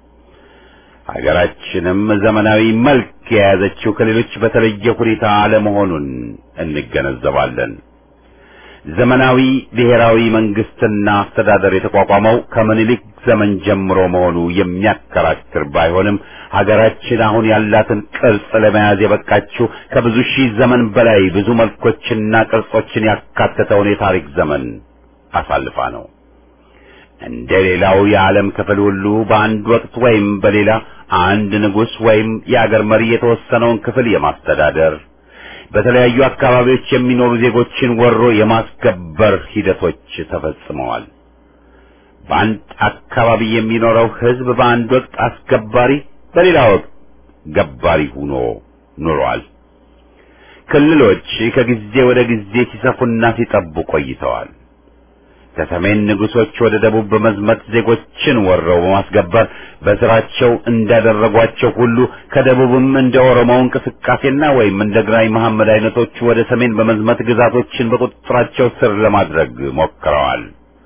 Speaker 1: ሀገራችንም ዘመናዊ መልክ የያዘችው ከሌሎች በተለየ ሁኔታ አለመሆኑን እንገነዘባለን። ዘመናዊ ብሔራዊ መንግስትና አስተዳደር የተቋቋመው ከምኒልክ ዘመን ጀምሮ መሆኑ የሚያከራክር ባይሆንም ሀገራችን አሁን ያላትን ቅርጽ ለመያዝ የበቃችው ከብዙ ሺህ ዘመን በላይ ብዙ መልኮችና ቅርጾችን ያካተተውን የታሪክ ዘመን አሳልፋ ነው። እንደ ሌላው የዓለም ክፍል ሁሉ በአንድ ወቅት ወይም በሌላ አንድ ንጉሥ ወይም የአገር መሪ የተወሰነውን ክፍል የማስተዳደር በተለያዩ አካባቢዎች የሚኖሩ ዜጎችን ወሮ የማስገበር ሂደቶች ተፈጽመዋል። በአንድ አካባቢ የሚኖረው ሕዝብ በአንድ ወቅት አስገባሪ፣ በሌላ ወቅት ገባሪ ሆኖ ኑሯል። ክልሎች ከጊዜ ወደ ጊዜ ሲሰፉና ሲጠቡ ቆይተዋል። ከሰሜን ንጉሶች ወደ ደቡብ በመዝመት ዜጎችን ወረው በማስገበር በስራቸው እንዳደረጓቸው ሁሉ ከደቡብም እንደ ኦሮሞው እንቅስቃሴና ወይም እንደ ግራኝ መሐመድ አይነቶቹ ወደ ሰሜን በመዝመት ግዛቶችን በቁጥጥራቸው ስር ለማድረግ ሞክረዋል።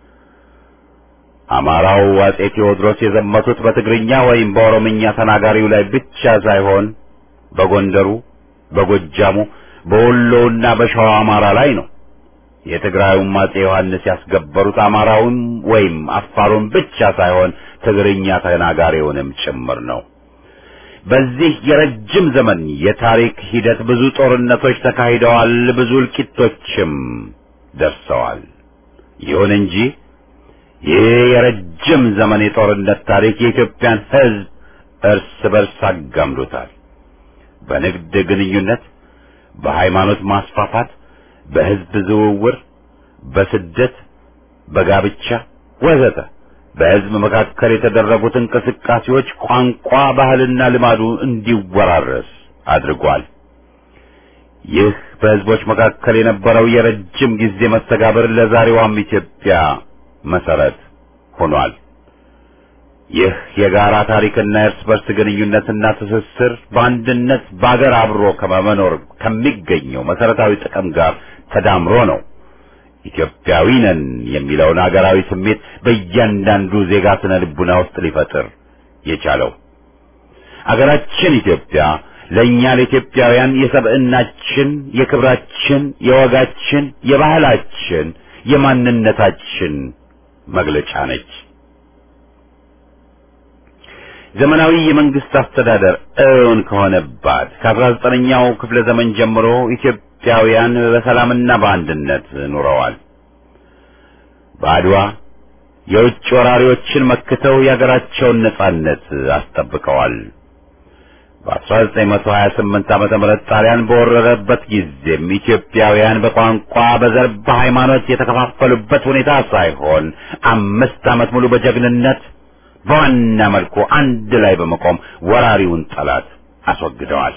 Speaker 1: አማራው አጼ ቴዎድሮስ የዘመቱት በትግርኛ ወይም በኦሮምኛ ተናጋሪው ላይ ብቻ ሳይሆን በጎንደሩ፣ በጎጃሙ፣ በወሎውና በሸዋ አማራ ላይ ነው። የትግራዩም አጼ ዮሐንስ ያስገበሩት አማራውን ወይም አፋሩን ብቻ ሳይሆን ትግርኛ ተናጋሪውንም ጭምር ነው። በዚህ የረጅም ዘመን የታሪክ ሂደት ብዙ ጦርነቶች ተካሂደዋል፣ ብዙ እልቂቶችም ደርሰዋል። ይሁን እንጂ ይህ የረጅም ዘመን የጦርነት ታሪክ የኢትዮጵያን ሕዝብ እርስ በርስ አጋምዶታል። በንግድ ግንኙነት፣ በሃይማኖት ማስፋፋት፣ በሕዝብ ዝውውር፣ በስደት፣ በጋብቻ ወዘተ በሕዝብ መካከል የተደረጉት እንቅስቃሴዎች ቋንቋ፣ ባህልና ልማዱ እንዲወራረስ አድርጓል። ይህ በሕዝቦች መካከል የነበረው የረጅም ጊዜ መስተጋብር ለዛሬዋም ኢትዮጵያ መሰረት ሆኗል። ይህ የጋራ ታሪክና የእርስ በርስ ግንኙነትና ትስስር በአንድነት በአገር አብሮ ከመኖር ከሚገኘው መሰረታዊ ጥቅም ጋር ተዳምሮ ነው ኢትዮጵያዊ ነን የሚለውን አገራዊ ስሜት በእያንዳንዱ ዜጋ ስነ ልቡና ውስጥ ሊፈጥር የቻለው። አገራችን ኢትዮጵያ ለእኛ ለኢትዮጵያውያን የሰብዕናችን፣ የክብራችን፣ የወጋችን፣ የባህላችን፣ የማንነታችን መግለጫ ነች። ዘመናዊ የመንግስት አስተዳደር እውን ከሆነባት ከአስራ ዘጠነኛው ክፍለ ዘመን ጀምሮ ኢትዮጵያውያን በሰላምና በአንድነት ኑረዋል። በአድዋ የውጭ ወራሪዎችን መክተው የአገራቸውን ነጻነት አስጠብቀዋል። በ1928 ዓመተ ምህረት ጣሊያን በወረረበት ጊዜም ኢትዮጵያውያን በቋንቋ፣ በዘር፣ በሃይማኖት የተከፋፈሉበት ሁኔታ ሳይሆን አምስት ዓመት ሙሉ በጀግንነት በዋና መልኩ አንድ ላይ በመቆም ወራሪውን ጠላት አስወግደዋል።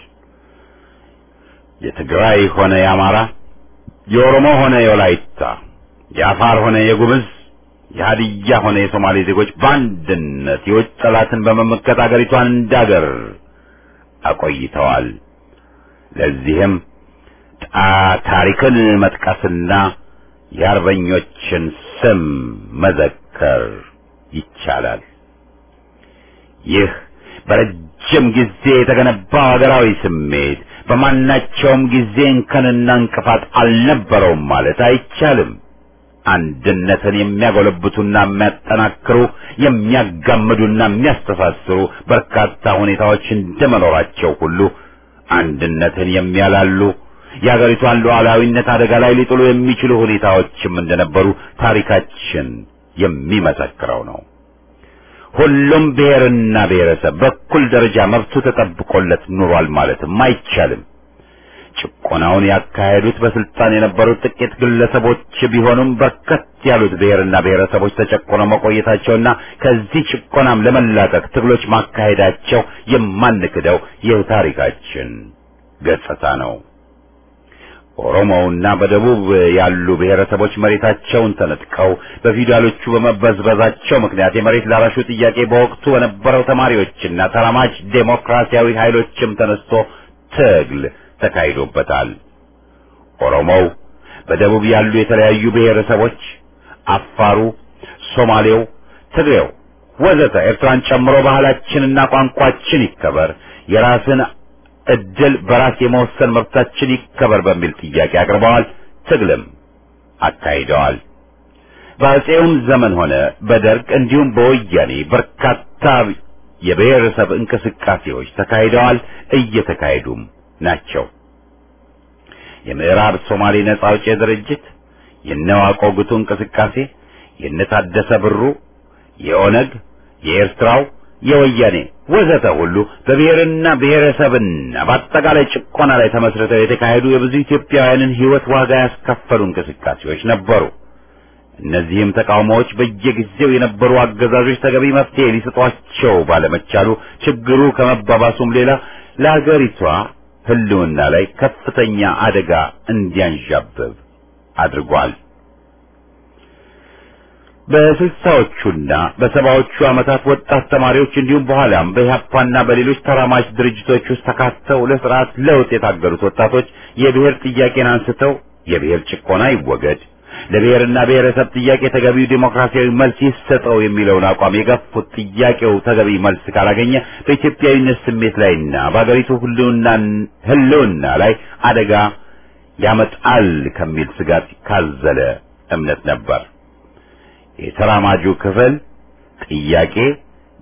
Speaker 1: የትግራይ ሆነ የአማራ፣ የኦሮሞ ሆነ የወላይታ፣ የአፋር ሆነ የጉምዝ፣ የሀዲያ ሆነ የሶማሌ ዜጎች በአንድነት የውጭ ጠላትን በመመከት አገሪቷን እንዳገር አቆይተዋል። ለዚህም ታሪክን መጥቀስና የአርበኞችን ስም መዘከር ይቻላል። ይህ በረጅም ጊዜ የተገነባው ሀገራዊ ስሜት በማናቸውም ጊዜ እንከንና እንቅፋት አልነበረውም ማለት አይቻልም። አንድነትን የሚያጎለብቱና የሚያጠናክሩ የሚያጋምዱና የሚያስተሳስሩ በርካታ ሁኔታዎች እንደመኖራቸው ሁሉ አንድነትን የሚያላሉ የአገሪቷን ሉዓላዊነት አደጋ ላይ ሊጥሉ የሚችሉ ሁኔታዎችም እንደነበሩ ታሪካችን የሚመሰክረው ነው። ሁሉም ብሔርና ብሔረሰብ በኩል ደረጃ መብቱ ተጠብቆለት ኑሯል ማለትም አይቻልም። ጭቆናውን ያካሄዱት በስልጣን የነበሩት ጥቂት ግለሰቦች ቢሆኑም በርከት ያሉት ብሔርና ብሔረሰቦች ተጨቆነው መቆየታቸውና ከዚህ ጭቆናም ለመላቀቅ ትግሎች ማካሄዳቸው የማንክደው የታሪካችን ገጽታ ነው። ኦሮሞውና በደቡብ ያሉ ብሔረሰቦች መሬታቸውን ተነጥቀው በፊውዳሎቹ በመበዝበዛቸው ምክንያት የመሬት ላራሹ ጥያቄ በወቅቱ በነበረው ተማሪዎችና ተራማጅ ዴሞክራሲያዊ ኃይሎችም ተነስቶ ትግል ተካሂዶበታል። ኦሮሞው፣ በደቡብ ያሉ የተለያዩ ብሔረሰቦች፣ አፋሩ፣ ሶማሌው፣ ትግሬው ወዘተ ኤርትራን ጨምሮ ባህላችንና ቋንቋችን ይከበር፣ የራስን እድል በራስ የመወሰን መብታችን ይከበር በሚል ጥያቄ አቅርበዋል። ትግልም አካሂደዋል። በአፄውም ዘመን ሆነ በደርግ እንዲሁም በወያኔ በርካታ የብሔረሰብ እንቅስቃሴዎች ተካሂደዋል፣ እየተካሄዱም ናቸው። የምዕራብ ሶማሌ ነጻ አውጪ ድርጅት፣ የነዋቆ ጉቱ እንቅስቃሴ፣ የነታደሰ ብሩ፣ የኦነግ፣ የኤርትራው፣ የወያኔ ወዘተ ሁሉ በብሔርና ብሔረሰብና በአጠቃላይ ጭቆና ላይ ተመስርተው የተካሄዱ የብዙ ኢትዮጵያውያንን ሕይወት ዋጋ ያስከፈሉ እንቅስቃሴዎች ነበሩ። እነዚህም ተቃውሞዎች በየጊዜው የነበሩ አገዛዞች ተገቢ መፍትሄ ሊሰጧቸው ባለመቻሉ ችግሩ ከመባባሱም ሌላ ለአገሪቷ ሕልውና ላይ ከፍተኛ አደጋ እንዲያንዣብብ አድርጓል። በስልሳዎቹና በሰባዎቹ ዓመታት ወጣት ተማሪዎች እንዲሁም በኋላም በኢህአፓና በሌሎች ተራማጅ ድርጅቶች ውስጥ ተካተው ለስርዓት ለውጥ የታገሉት ወጣቶች የብሔር ጥያቄን አንስተው የብሔር ጭቆና ይወገድ፣ ለብሔርና ብሔረሰብ ጥያቄ ተገቢው ዴሞክራሲያዊ መልስ ይሰጠው የሚለውን አቋም የገፉት ጥያቄው ተገቢ መልስ ካላገኘ በኢትዮጵያዊነት ስሜት ላይና በአገሪቱ ሕልውና ላይ አደጋ ያመጣል ከሚል ስጋት ካዘለ እምነት ነበር። የተራማጁ ክፍል ጥያቄ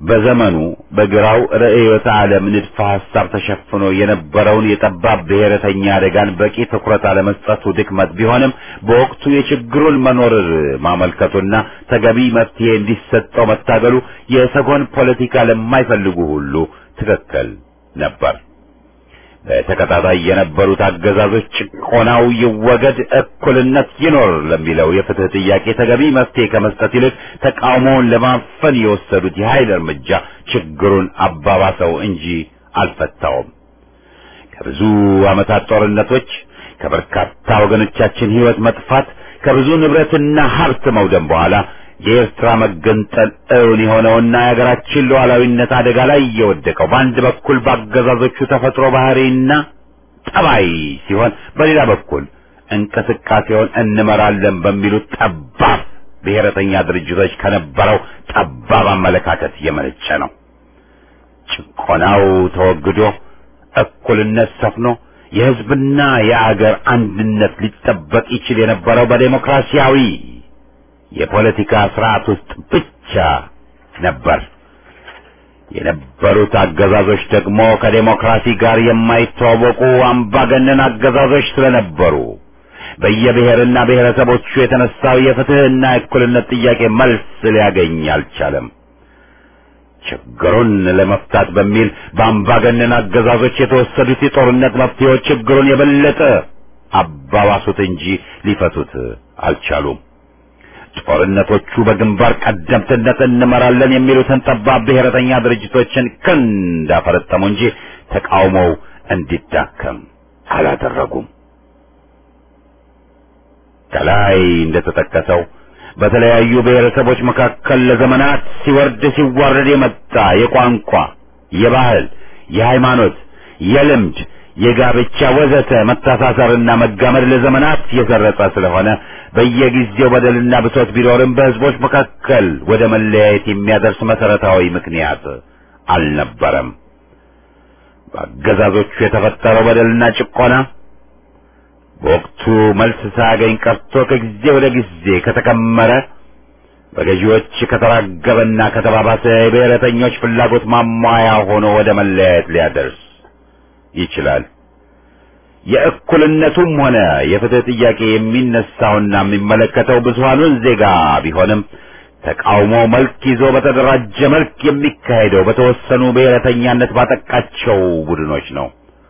Speaker 1: በዘመኑ በግራው ርዕዮተ ዓለም ንድፈ ሐሳብ ተሸፍኖ የነበረውን የጠባብ ብሔረተኛ አደጋን በቂ ትኩረት አለመስጠቱ ድክመት ቢሆንም በወቅቱ የችግሩን መኖር ማመልከቱና ተገቢ መፍትሄ እንዲሰጠው መታገሉ የሰጎን ፖለቲካ ለማይፈልጉ ሁሉ ትክክል ነበር። በተከታታይ የነበሩት አገዛዞች ጭቆናው ይወገድ፣ እኩልነት ይኖር ለሚለው የፍትህ ጥያቄ ተገቢ መፍትሄ ከመስጠት ይልቅ ተቃውሞውን ለማፈን የወሰዱት የኃይል እርምጃ ችግሩን አባባሰው እንጂ አልፈታውም። ከብዙ ዓመታት ጦርነቶች፣ ከበርካታ ወገኖቻችን ሕይወት መጥፋት፣ ከብዙ ንብረትና ሀብት መውደም በኋላ የኤርትራ መገንጠል እውን የሆነውና የሀገራችን ሉዓላዊነት አደጋ ላይ የወደቀው በአንድ በኩል በአገዛዞቹ ተፈጥሮ ባህሪና ጠባይ ሲሆን በሌላ በኩል እንቅስቃሴውን እንመራለን በሚሉት ጠባብ ብሔረተኛ ድርጅቶች ከነበረው ጠባብ አመለካከት የመነጨ ነው። ጭቆናው ተወግዶ እኩልነት ሰፍኖ የሕዝብና የአገር አንድነት ሊጠበቅ ይችል የነበረው በዴሞክራሲያዊ የፖለቲካ ስርዓት ውስጥ ብቻ ነበር። የነበሩት አገዛዞች ደግሞ ከዴሞክራሲ ጋር የማይተዋወቁ አምባገነን አገዛዞች ስለነበሩ በየብሔርና ብሔረሰቦቹ የተነሳው የፍትህና የእኩልነት ጥያቄ መልስ ሊያገኝ አልቻለም። ችግሩን ለመፍታት በሚል በአምባገነን አገዛዞች የተወሰዱት የጦርነት መፍትሄዎች ችግሩን የበለጠ አባባሱት እንጂ ሊፈቱት አልቻሉም። ጦርነቶቹ በግንባር ቀደምትነት እንመራለን የሚሉትን ጠባብ ብሔረተኛ ድርጅቶችን ክንድ አፈረጠሙ እንጂ ተቃውሞው እንዲዳከም አላደረጉም። ከላይ እንደተጠቀሰው በተለያዩ ብሔረሰቦች መካከል ለዘመናት ሲወርድ ሲዋረድ የመጣ የቋንቋ፣ የባህል፣ የሃይማኖት፣ የልምድ፣ የጋብቻ ወዘተ መተሳሰርና መጋመድ ለዘመናት የሰረጸ ስለሆነ በየጊዜው በደልና ብሶት ቢኖርም በሕዝቦች መካከል ወደ መለያየት የሚያደርስ መሰረታዊ ምክንያት አልነበረም። በአገዛዞቹ የተፈጠረው በደልና ጭቆና በወቅቱ መልስ ሳያገኝ ቀርቶ ከጊዜ ወደ ጊዜ ከተከመረ በገዢዎች ከተራገበና ከተባባሰ የብሔረተኞች ፍላጎት ማሟያ ሆኖ ወደ መለያየት ሊያደርስ ይችላል። የእኩልነቱም ሆነ የፍትህ ጥያቄ የሚነሳውና የሚመለከተው ብዙሃኑን ዜጋ ቢሆንም ተቃውሞ መልክ ይዞ በተደራጀ መልክ የሚካሄደው በተወሰኑ ብሔረተኛነት ባጠቃቸው ቡድኖች ነው።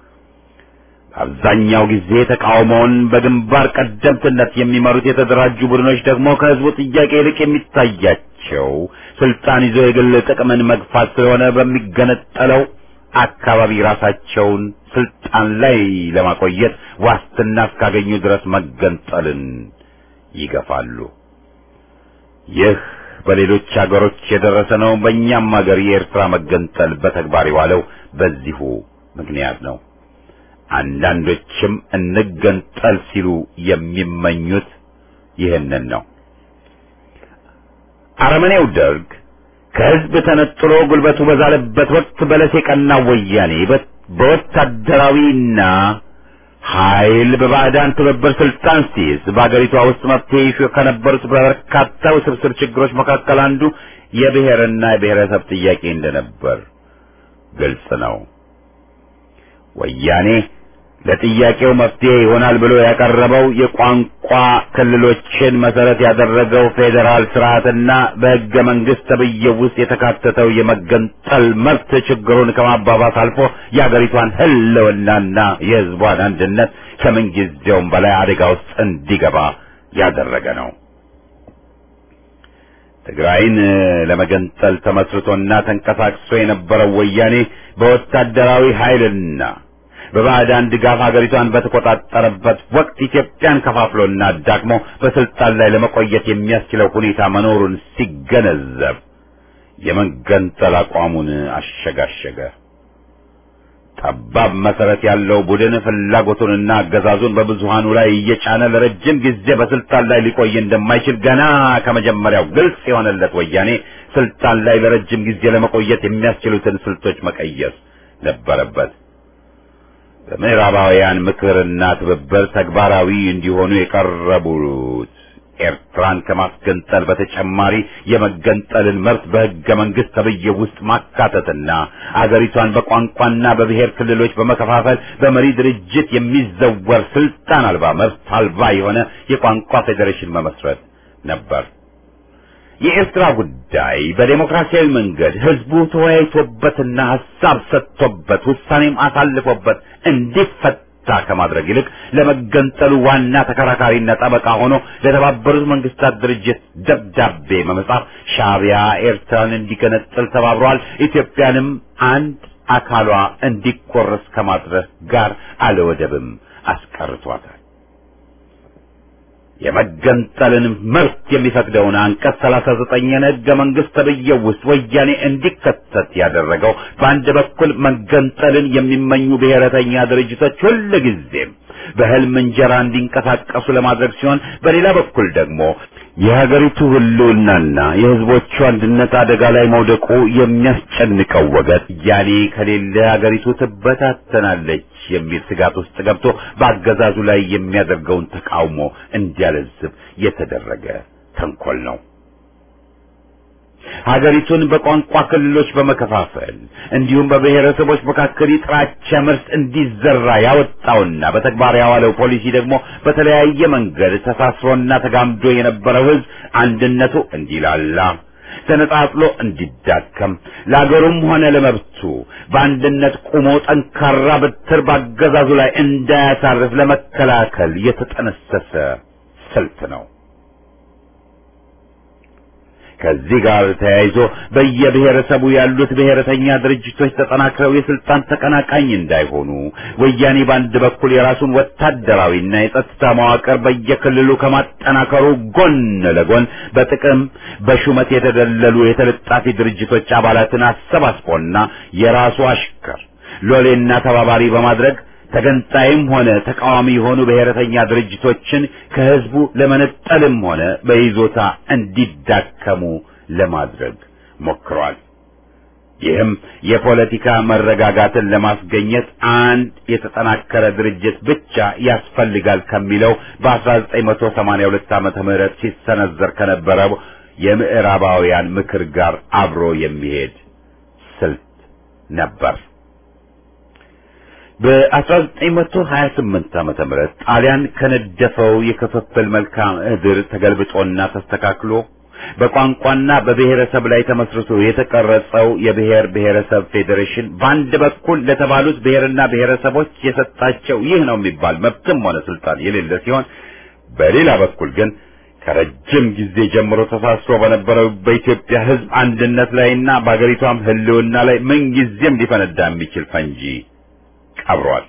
Speaker 1: አብዛኛው ጊዜ ተቃውሞውን በግንባር ቀደምትነት የሚመሩት የተደራጁ ቡድኖች ደግሞ ከህዝቡ ጥያቄ ይልቅ የሚታያቸው ስልጣን ይዞ የግል ጥቅምን መግፋት ስለሆነ በሚገነጠለው አካባቢ ራሳቸውን ስልጣን ላይ ለማቆየት ዋስትና እስካገኙ ድረስ መገንጠልን ይገፋሉ። ይህ በሌሎች አገሮች የደረሰ ነው። በእኛም ሀገር የኤርትራ መገንጠል በተግባር የዋለው በዚሁ ምክንያት ነው። አንዳንዶችም እንገንጠል ሲሉ የሚመኙት ይህንን ነው። አረመኔው ደርግ ከህዝብ ተነጥሎ ጉልበቱ በዛለበት ወቅት በለስ የቀናው ወያኔ በወታደራዊና ኃይል በባዕዳን ትብብር ስልጣን ሲይዝ በአገሪቷ ውስጥ መፍትሄ ይሹ ከነበሩት በርካታ ውስብስብ ችግሮች መካከል አንዱ የብሔርና የብሔረሰብ ጥያቄ እንደነበር ግልጽ ነው። ወያኔ ለጥያቄው መፍትሄ ይሆናል ብሎ ያቀረበው የቋንቋ ክልሎችን መሰረት ያደረገው ፌዴራል ስርዓትና በሕገ መንግስት ተብዬው ውስጥ የተካተተው የመገንጠል መብት ችግሩን ከማባባስ አልፎ የአገሪቷን ሕልውናና የሕዝቧን አንድነት ከምንጊዜውም በላይ አደጋ ውስጥ እንዲገባ ያደረገ ነው። ትግራይን ለመገንጠል ተመስርቶና ተንቀሳቅሶ የነበረው ወያኔ በወታደራዊ ኃይልና በባዕዳን ድጋፍ ሀገሪቷን በተቆጣጠረበት ወቅት ኢትዮጵያን ከፋፍሎና አዳክሞ በስልጣን ላይ ለመቆየት የሚያስችለው ሁኔታ መኖሩን ሲገነዘብ የመገንጠል አቋሙን አሸጋሸገ። ጠባብ መሰረት ያለው ቡድን ፍላጎቱንና አገዛዙን በብዙሃኑ ላይ እየጫነ ለረጅም ጊዜ በስልጣን ላይ ሊቆይ እንደማይችል ገና ከመጀመሪያው ግልጽ የሆነለት ወያኔ ስልጣን ላይ ለረጅም ጊዜ ለመቆየት የሚያስችሉትን ስልቶች መቀየስ ነበረበት። በምዕራባውያን ምክርና ትብብር ተግባራዊ እንዲሆኑ የቀረቡት ኤርትራን ከማስገንጠል በተጨማሪ የመገንጠልን መብት በሕገ መንግሥት ተብዬ ውስጥ ማካተትና አገሪቷን በቋንቋና በብሔር ክልሎች በመከፋፈል በመሪ ድርጅት የሚዘወር ስልጣን አልባ መብት አልባ የሆነ የቋንቋ ፌዴሬሽን መመስረት ነበር። የኤርትራ ጉዳይ በዴሞክራሲያዊ መንገድ ህዝቡ ተወያይቶበትና ሀሳብ ሰጥቶበት ውሳኔም አሳልፎበት እንዲፈታ ከማድረግ ይልቅ ለመገንጠሉ ዋና ተከራካሪና ጠበቃ ሆኖ ለተባበሩት መንግስታት ድርጅት ደብዳቤ በመጻፍ ሻዕቢያ ኤርትራን እንዲገነጥል ተባብሯል፣ ኢትዮጵያንም አንድ አካሏ እንዲቆረስ ከማድረግ ጋር አለወደብም አስቀርቷታል። የመገንጠልን መብት የሚፈቅደውን አንቀጽ 39 ሕገ መንግስት ተብዬው ውስጥ ወያኔ እንዲከተት ያደረገው በአንድ በኩል መገንጠልን የሚመኙ ብሔረተኛ ድርጅቶች ሁልጊዜም በህልም እንጀራ እንዲንቀሳቀሱ ለማድረግ ሲሆን፣ በሌላ በኩል ደግሞ የሀገሪቱ ህልውናና የህዝቦቹ አንድነት አደጋ ላይ መውደቁ የሚያስጨንቀው ወገን ያኔ ከሌለ ሀገሪቱ ትበታተናለች የሚል ስጋት ውስጥ ገብቶ በአገዛዙ ላይ የሚያደርገውን ተቃውሞ እንዲያለዝብ የተደረገ ተንኮል ነው። ሀገሪቱን በቋንቋ ክልሎች በመከፋፈል እንዲሁም በብሔረሰቦች መካከል የጥላቻ መርስ እንዲዘራ ያወጣውና በተግባር ያዋለው ፖሊሲ ደግሞ በተለያየ መንገድ ተሳስሮና ተጋምዶ የነበረው ህዝብ አንድነቱ እንዲላላ ተነጣጥሎ እንዲዳከም ለአገሩም ሆነ ለመብቱ በአንድነት ቆሞ ጠንካራ በትር ባገዛዙ ላይ እንዳያሳርፍ ለመከላከል የተጠነሰሰ ስልት ነው። ከዚህ ጋር ተያይዞ በየብሔረሰቡ ያሉት ብሔረተኛ ድርጅቶች ተጠናክረው የስልጣን ተቀናቃኝ እንዳይሆኑ ወያኔ በአንድ በኩል የራሱን ወታደራዊና የጸጥታ መዋቅር በየክልሉ ከማጠናከሩ ጎን ለጎን በጥቅም በሹመት የተደለሉ የተለጣፊ ድርጅቶች አባላትን አሰባስቦና የራሱ አሽከር ሎሌና ተባባሪ በማድረግ ተገንጣይም ሆነ ተቃዋሚ የሆኑ ብሔረተኛ ድርጅቶችን ከህዝቡ ለመነጠልም ሆነ በይዞታ እንዲዳከሙ ለማድረግ ሞክሯል። ይህም የፖለቲካ መረጋጋትን ለማስገኘት አንድ የተጠናከረ ድርጅት ብቻ ያስፈልጋል ከሚለው በ1982 ዓመተ ምህረት ሲሰነዘር ከነበረው የምዕራባውያን ምክር ጋር አብሮ የሚሄድ ስልት ነበር። በ1928 ዓመተ ምህረት ጣሊያን ከነደፈው የክፍፍል መልክዓ ምድር ተገልብጦና ተስተካክሎ በቋንቋና በብሔረሰብ ላይ ተመስርቶ የተቀረጸው የብሔር ብሔረሰብ ፌዴሬሽን በአንድ በኩል ለተባሉት ብሔርና ብሔረሰቦች የሰጣቸው ይህ ነው የሚባል መብትም ሆነ ስልጣን የሌለ ሲሆን፣ በሌላ በኩል ግን ከረጅም ጊዜ ጀምሮ ተሳስሮ በነበረው በኢትዮጵያ ሕዝብ አንድነት ላይና በአገሪቷም ሕልውና ላይ ምንጊዜም ሊፈነዳ የሚችል ፈንጂ ቀብሯል።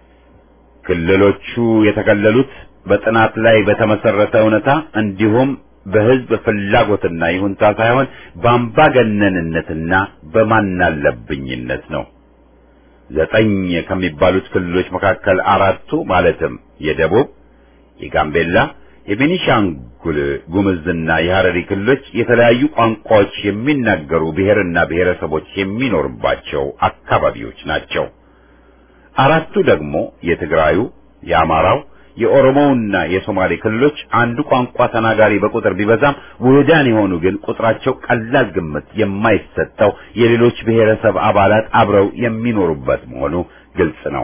Speaker 1: ክልሎቹ የተከለሉት በጥናት ላይ በተመሰረተ እውነታ እንዲሁም በህዝብ ፍላጎትና ይሁንታ ሳይሆን በአምባገነንነትና በማናለብኝነት ነው። ዘጠኝ ከሚባሉት ክልሎች መካከል አራቱ ማለትም የደቡብ፣ የጋምቤላ፣ የቤኒሻንጉል ጉምዝና የሐረሪ ክልሎች የተለያዩ ቋንቋዎች የሚናገሩ ብሔርና ብሔረሰቦች የሚኖርባቸው አካባቢዎች ናቸው። አራቱ ደግሞ የትግራዩ፣ የአማራው፣ የኦሮሞውና የሶማሌ ክልሎች አንዱ ቋንቋ ተናጋሪ በቁጥር ቢበዛም ውህዳን የሆኑ ግን ቁጥራቸው ቀላል ግምት የማይሰጠው የሌሎች ብሔረሰብ አባላት አብረው የሚኖሩበት መሆኑ ግልጽ ነው።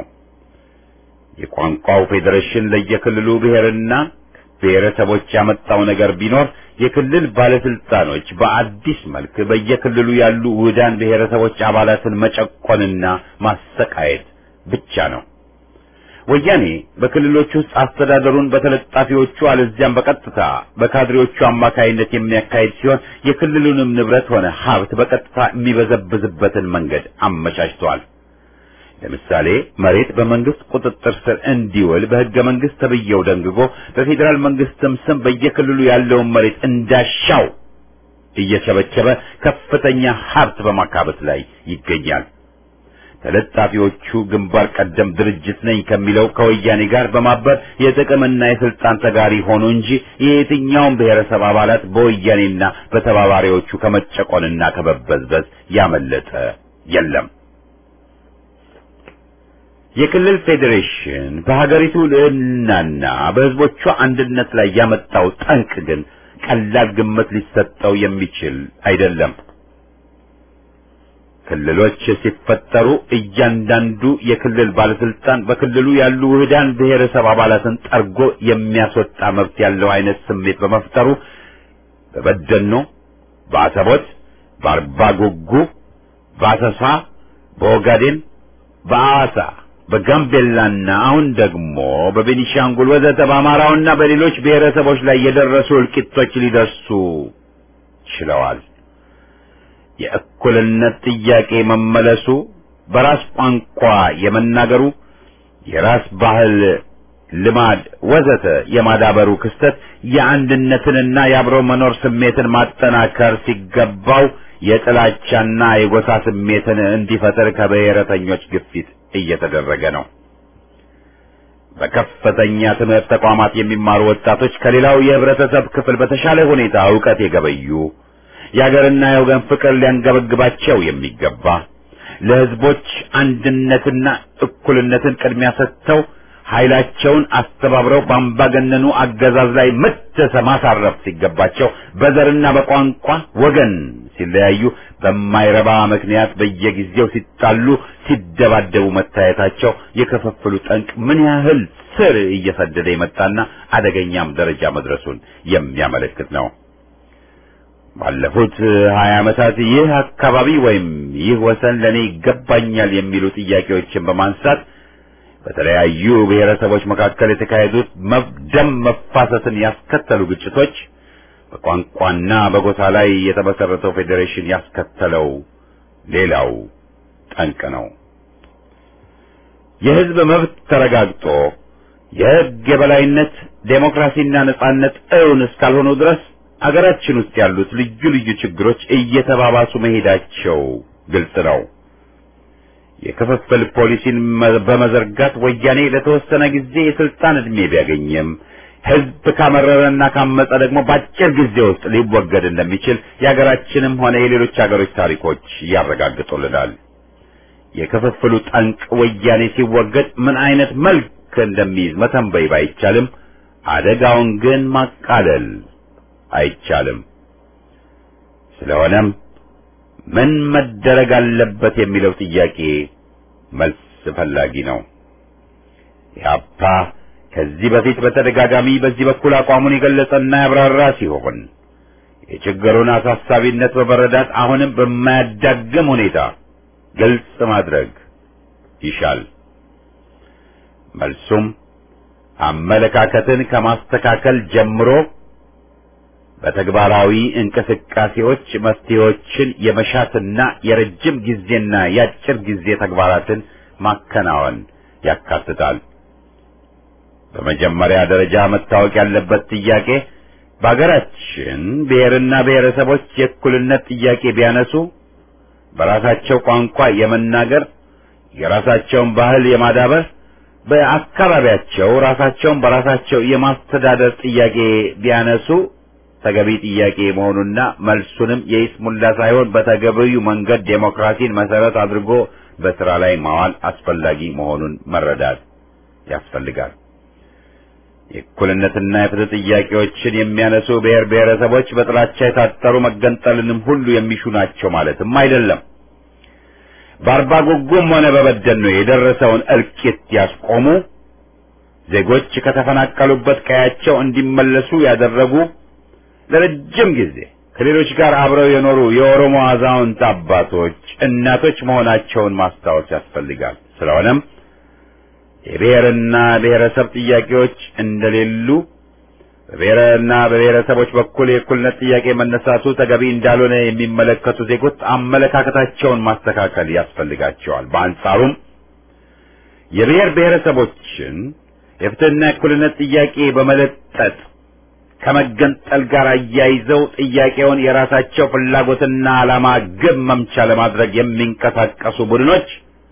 Speaker 1: የቋንቋው ፌዴሬሽን ለየክልሉ ብሔርና ብሔረሰቦች ያመጣው ነገር ቢኖር የክልል ባለስልጣኖች በአዲስ መልክ በየክልሉ ያሉ ውህዳን ብሔረሰቦች አባላትን መጨቆንና ማሰቃየት ብቻ ነው። ወያኔ በክልሎች ውስጥ አስተዳደሩን በተለጣፊዎቹ አለዚያም በቀጥታ በካድሬዎቹ አማካይነት የሚያካሂድ ሲሆን የክልሉንም ንብረት ሆነ ሀብት በቀጥታ የሚበዘብዝበትን መንገድ አመቻችተዋል። ለምሳሌ መሬት በመንግስት ቁጥጥር ስር እንዲውል በሕገ መንግስት ተብዬው ደንግጎ በፌዴራል መንግስትም ስም በየክልሉ ያለውን መሬት እንዳሻው እየቸበቸበ ከፍተኛ ሀብት በማካበት ላይ ይገኛል። ተለጣፊዎቹ ግንባር ቀደም ድርጅት ነኝ ከሚለው ከወያኔ ጋር በማበር የጥቅምና የስልጣን ተጋሪ ሆኑ እንጂ የየትኛውም ብሔረሰብ አባላት በወያኔና በተባባሪዎቹ ከመጨቆንና ከመበዝበዝ ያመለጠ የለም። የክልል ፌዴሬሽን በሀገሪቱ ልዕልናና በሕዝቦቿ አንድነት ላይ ያመጣው ጠንቅ ግን ቀላል ግምት ሊሰጠው የሚችል አይደለም። ክልሎች ሲፈጠሩ እያንዳንዱ የክልል ባለስልጣን በክልሉ ያሉ ውህዳን ብሔረሰብ አባላትን ጠርጎ የሚያስወጣ መብት ያለው አይነት ስሜት በመፍጠሩ በበደኖ፣ በአሰቦት፣ በአርባ ጉጉ፣ በአሰሳ፣ በኦጋዴን፣ በአዋሳ፣ በጋምቤላና አሁን ደግሞ በቤኒሻንጉል ወዘተ በአማራውና በሌሎች ብሔረሰቦች ላይ የደረሱ እልቂቶች ሊደርሱ ችለዋል። የእኩልነት ጥያቄ መመለሱ፣ በራስ ቋንቋ የመናገሩ፣ የራስ ባህል፣ ልማድ ወዘተ የማዳበሩ ክስተት የአንድነትንና የአብሮ መኖር ስሜትን ማጠናከር ሲገባው የጥላቻና የጎሳ ስሜትን እንዲፈጠር ከብሔረተኞች ግፊት እየተደረገ ነው። በከፍተኛ ትምህርት ተቋማት የሚማሩ ወጣቶች ከሌላው የህብረተሰብ ክፍል በተሻለ ሁኔታ ዕውቀት የገበዩ የአገርና የወገን ፍቅር ሊያንገበግባቸው የሚገባ ለህዝቦች አንድነትና እኩልነትን ቅድሚያ ሰጥተው ኃይላቸውን አስተባብረው በአምባገነኑ አገዛዝ ላይ ምት ማሳረፍ ሲገባቸው በዘርና በቋንቋ ወገን ሲለያዩ በማይረባ ምክንያት በየጊዜው ሲጣሉ፣ ሲደባደቡ መታየታቸው የክፍፍሉ ጠንቅ ምን ያህል ስር እየሰደደ የመጣና አደገኛም ደረጃ መድረሱን የሚያመለክት ነው። ባለፉት ሀያ ዓመታት ይህ አካባቢ ወይም ይህ ወሰን ለእኔ ይገባኛል የሚሉ ጥያቄዎችን በማንሳት በተለያዩ ብሔረሰቦች መካከል የተካሄዱት ደም መፋሰስን ያስከተሉ ግጭቶች በቋንቋና በጎሳ ላይ የተመሰረተው ፌዴሬሽን ያስከተለው ሌላው ጠንቅ ነው። የህዝብ መብት ተረጋግጦ የህግ የበላይነት ዴሞክራሲና ነጻነት እውን እስካልሆኑ ድረስ አገራችን ውስጥ ያሉት ልዩ ልዩ ችግሮች እየተባባሱ መሄዳቸው ግልጽ ነው። የክፍፍል ፖሊሲን በመዘርጋት ወያኔ ለተወሰነ ጊዜ የስልጣን ዕድሜ ቢያገኝም ህዝብ ካመረረና ካመፀ ደግሞ በአጭር ጊዜ ውስጥ ሊወገድ እንደሚችል የሀገራችንም ሆነ የሌሎች ሀገሮች ታሪኮች ያረጋግጡልናል። የክፍፍሉ ጠንቅ ወያኔ ሲወገድ ምን አይነት መልክ እንደሚይዝ መተንበይ ባይቻልም አደጋውን ግን ማቃለል አይቻልም። ስለሆነም ምን መደረግ አለበት የሚለው ጥያቄ መልስ ፈላጊ ነው። ኢህአፓ ከዚህ በፊት በተደጋጋሚ በዚህ በኩል አቋሙን የገለጸና ያብራራ ሲሆን የችግሩን አሳሳቢነት በመረዳት አሁንም በማያዳግም ሁኔታ ግልጽ ማድረግ ይሻል። መልሱም አመለካከትን ከማስተካከል ጀምሮ በተግባራዊ እንቅስቃሴዎች መፍትሄዎችን የመሻትና የረጅም ጊዜና የአጭር ጊዜ ተግባራትን ማከናወን ያካትታል። በመጀመሪያ ደረጃ መታወቅ ያለበት ጥያቄ በአገራችን ብሔርና ብሔረሰቦች የእኩልነት ጥያቄ ቢያነሱ በራሳቸው ቋንቋ የመናገር የራሳቸውን ባህል የማዳበር በአካባቢያቸው ራሳቸውን በራሳቸው የማስተዳደር ጥያቄ ቢያነሱ ተገቢ ጥያቄ መሆኑና መልሱንም የይስሙላ ሳይሆን በተገቢው መንገድ ዴሞክራሲን መሰረት አድርጎ በስራ ላይ ማዋል አስፈላጊ መሆኑን መረዳት ያስፈልጋል። የእኩልነትና የፍትህ ጥያቄዎችን የሚያነሱ ብሔር ብሔረሰቦች በጥላቻ የታጠሩ መገንጠልንም ሁሉ የሚሹ ናቸው ማለትም አይደለም። በአርባ ጉጉም ሆነ በበደኖ የደረሰውን እልቂት ያስቆሙ፣ ዜጎች ከተፈናቀሉበት ቀያቸው እንዲመለሱ ያደረጉ፣ ለረጅም ጊዜ ከሌሎች ጋር አብረው የኖሩ የኦሮሞ አዛውንት አባቶች፣ እናቶች መሆናቸውን ማስታወስ ያስፈልጋል። ስለሆነም የብሔርና ብሔረሰብ ጥያቄዎች እንደሌሉ በብሔርና በብሔረሰቦች በኩል የእኩልነት ጥያቄ መነሳቱ ተገቢ እንዳልሆነ የሚመለከቱ ዜጎች አመለካከታቸውን ማስተካከል ያስፈልጋቸዋል። በአንጻሩም የብሔር ብሔረሰቦችን የፍትህና የእኩልነት ጥያቄ በመለጠጥ ከመገንጠል ጋር አያይዘው ጥያቄውን የራሳቸው ፍላጎትና ዓላማ ግብ መምቻ ለማድረግ የሚንቀሳቀሱ ቡድኖች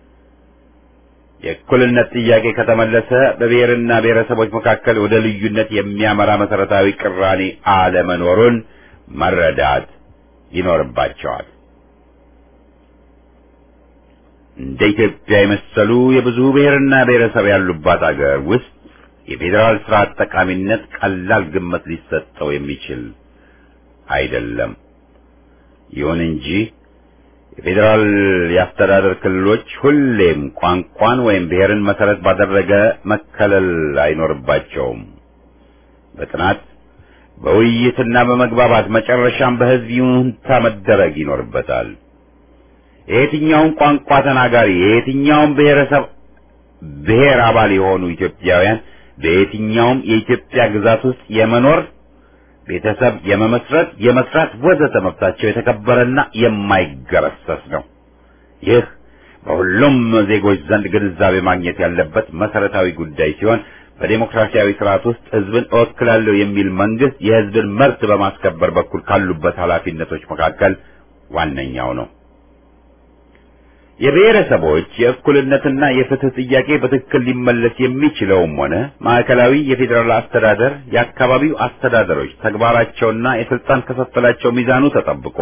Speaker 1: የእኩልነት ጥያቄ ከተመለሰ በብሔርና ብሔረሰቦች መካከል ወደ ልዩነት የሚያመራ መሰረታዊ ቅራኔ አለመኖሩን መረዳት ይኖርባቸዋል። እንደ ኢትዮጵያ የመሰሉ የብዙ ብሔርና ብሔረሰብ ያሉባት አገር ውስጥ የፌዴራል ስርዓት ጠቃሚነት ቀላል ግምት ሊሰጠው የሚችል አይደለም። ይሁን እንጂ የፌዴራል የአስተዳደር ክልሎች ሁሌም ቋንቋን ወይም ብሔርን መሰረት ባደረገ መከለል አይኖርባቸውም። በጥናት በውይይትና በመግባባት መጨረሻም በሕዝብ ይሁንታ መደረግ ይኖርበታል። የየትኛውም ቋንቋ ተናጋሪ የየትኛውም ብሔረሰብ ብሔር አባል የሆኑ ኢትዮጵያውያን በየትኛውም የኢትዮጵያ ግዛት ውስጥ የመኖር ቤተሰብ የመመስረት፣ የመስራት ወዘተ መብታቸው የተከበረና የማይገረሰስ ነው። ይህ በሁሉም ዜጎች ዘንድ ግንዛቤ ማግኘት ያለበት መሰረታዊ ጉዳይ ሲሆን በዴሞክራሲያዊ ስርዓት ውስጥ ህዝብን እወክላለሁ የሚል መንግስት የህዝብን መብት በማስከበር በኩል ካሉበት ኃላፊነቶች መካከል ዋነኛው ነው። የብሔረሰቦች የእኩልነትና የፍትህ ጥያቄ በትክክል ሊመለስ የሚችለውም ሆነ ማዕከላዊ የፌዴራል አስተዳደር የአካባቢው አስተዳደሮች ተግባራቸውና የስልጣን ክፍፍላቸው ሚዛኑ ተጠብቆ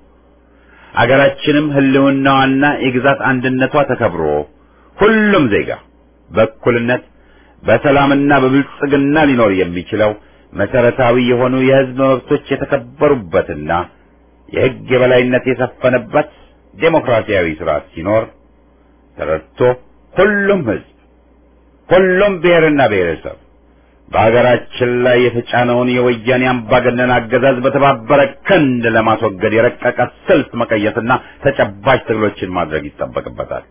Speaker 1: አገራችንም ህልውናዋና የግዛት አንድነቷ ተከብሮ ሁሉም ዜጋ በእኩልነት በሰላምና በብልጽግና ሊኖር የሚችለው መሰረታዊ የሆኑ የህዝብ መብቶች የተከበሩበትና የህግ የበላይነት የሰፈነበት ዴሞክራሲያዊ ስርዓት ሲኖር ተረድቶ ሁሉም ህዝብ ሁሉም ብሔርና ብሔረሰብ በሀገራችን ላይ የተጫነውን የወያኔ አምባገነን አገዛዝ በተባበረ ክንድ ለማስወገድ የረቀቀ ስልት መቀየስና ተጨባጭ ትግሎችን ማድረግ ይጠበቅበታል።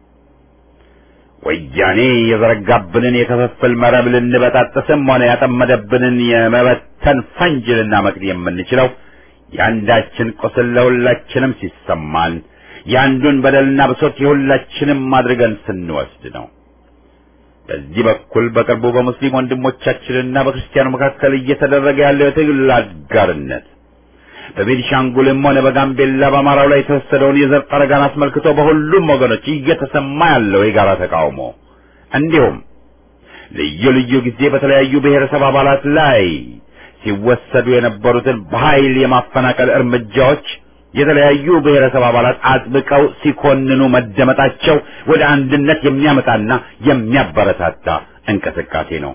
Speaker 1: ወያኔ የዘረጋብንን የክፍፍል መረብ ልንበጣጥስም ሆነ ያጠመደብንን የመበተን ፈንጅ ልናመክን የምንችለው የአንዳችን ቁስል ለሁላችንም ሲሰማን የአንዱን በደልና ብሶት የሁላችንም አድርገን ስንወስድ ነው። በዚህ በኩል በቅርቡ በሙስሊም ወንድሞቻችንና በክርስቲያኑ መካከል እየተደረገ ያለው የትግል አጋርነት በቤኒሻንጉልም ሆነ በጋምቤላ በአማራው ላይ የተወሰደውን የዘር ጠረጋን አስመልክቶ በሁሉም ወገኖች እየተሰማ ያለው የጋራ ተቃውሞ እንዲሁም ልዩ ልዩ ጊዜ በተለያዩ ብሔረሰብ አባላት ላይ ሲወሰዱ የነበሩትን በኃይል የማፈናቀል እርምጃዎች የተለያዩ ብሔረሰብ አባላት አጥብቀው ሲኮንኑ መደመጣቸው ወደ አንድነት የሚያመጣና የሚያበረታታ እንቅስቃሴ ነው።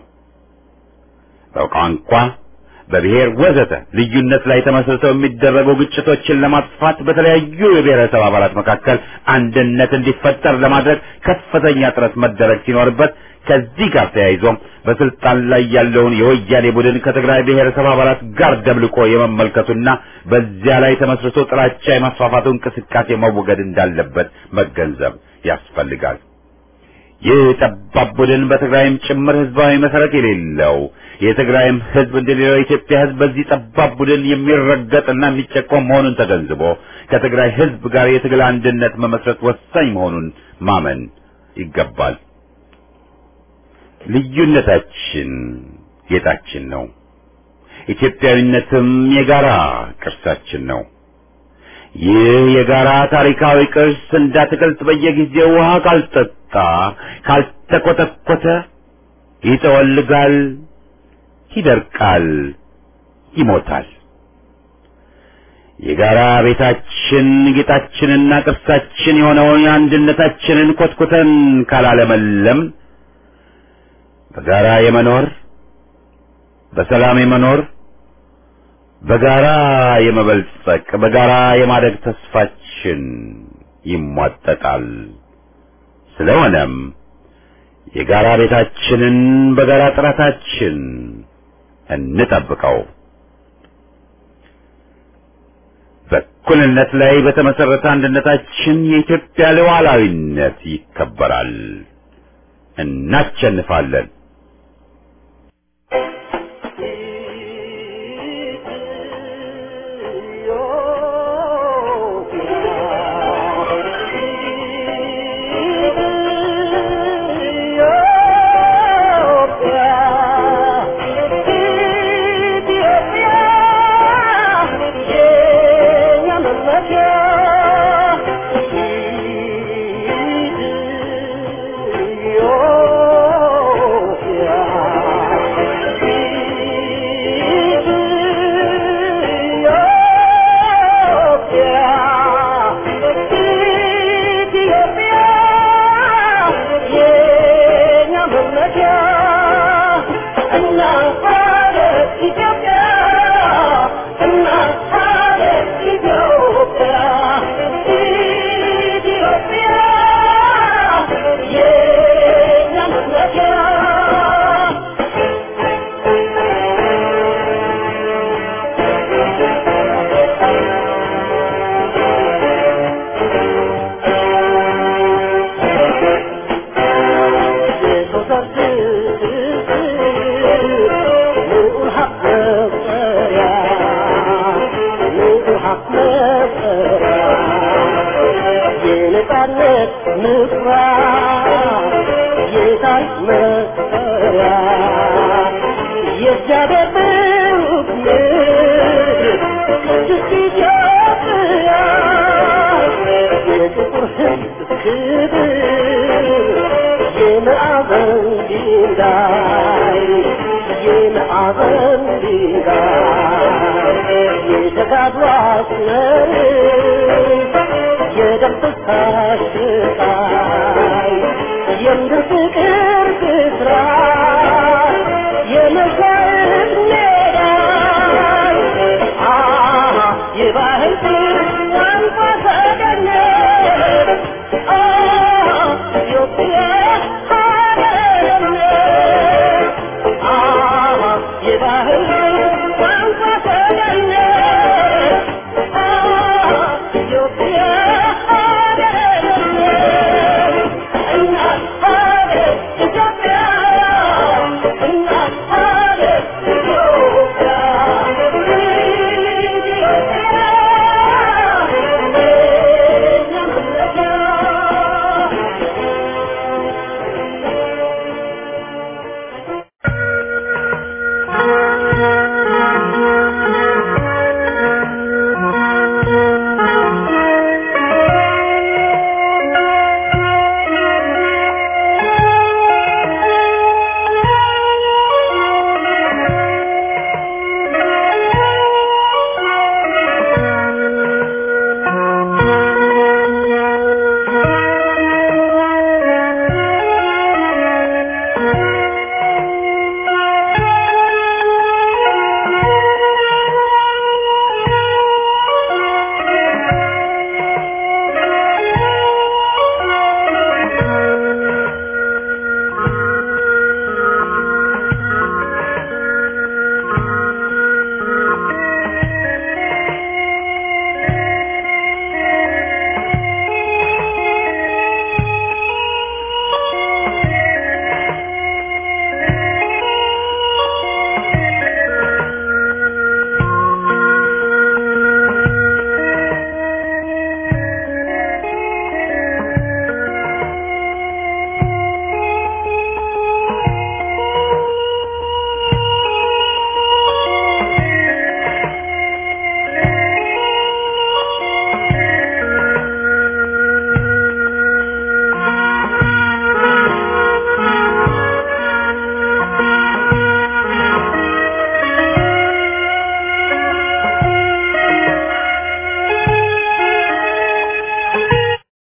Speaker 1: በቋንቋ፣ በብሔር ወዘተ ልዩነት ላይ ተመስርተው የሚደረጉ ግጭቶችን ለማጥፋት በተለያዩ የብሔረሰብ አባላት መካከል አንድነት እንዲፈጠር ለማድረግ ከፍተኛ ጥረት መደረግ ሲኖርበት ከዚህ ጋር ተያይዞም በስልጣን ላይ ያለውን የወያኔ ቡድን ከትግራይ ብሔረሰብ አባላት ጋር ደብልቆ የመመልከቱና በዚያ ላይ ተመስርቶ ጥላቻ የማስፋፋቱ እንቅስቃሴ መወገድ እንዳለበት መገንዘብ ያስፈልጋል። ይህ ጠባብ ቡድን በትግራይም ጭምር ህዝባዊ መሰረት የሌለው የትግራይም ህዝብ እንደሌላው የኢትዮጵያ ህዝብ በዚህ ጠባብ ቡድን የሚረገጥና የሚጨቆም መሆኑን ተገንዝቦ ከትግራይ ህዝብ ጋር የትግል አንድነት መመስረት ወሳኝ መሆኑን ማመን ይገባል። ልዩነታችን ጌጣችን ነው። ኢትዮጵያዊነትም የጋራ ቅርሳችን ነው። ይህ የጋራ ታሪካዊ ቅርስ እንዳትክልት በየጊዜው ውሃ ካልጠጣ ካልተኮተኮተ ይጠወልጋል፣ ይደርቃል፣ ይሞታል። የጋራ ቤታችን ጌጣችንና ቅርሳችን የሆነውን አንድነታችንን ኮትኩተን ካላለመለም በጋራ የመኖር በሰላም የመኖር በጋራ የመበልጸቅ በጋራ የማደግ ተስፋችን ይሟጠጣል። ስለሆነም የጋራ ቤታችንን በጋራ ጥረታችን እንጠብቀው። በእኩልነት ላይ በተመሰረተ አንድነታችን የኢትዮጵያ ሉዓላዊነት ይከበራል። እናሸንፋለን።
Speaker 2: Yeah.
Speaker 4: የነጻነት ምኩራብ የታሪክ መሰሪያ የእግዚአብሔር ብሩክ ምድር ቅድስት ኢትዮጵያ የጥቁር ሕዝብ ክብር የማዕበል ድንጋይ የማዕበል ድንጋይ የተጋድሎ አስመር የደም ፍሳሽ ስቃይ የምድር ፍቅር ብስራት የመሸ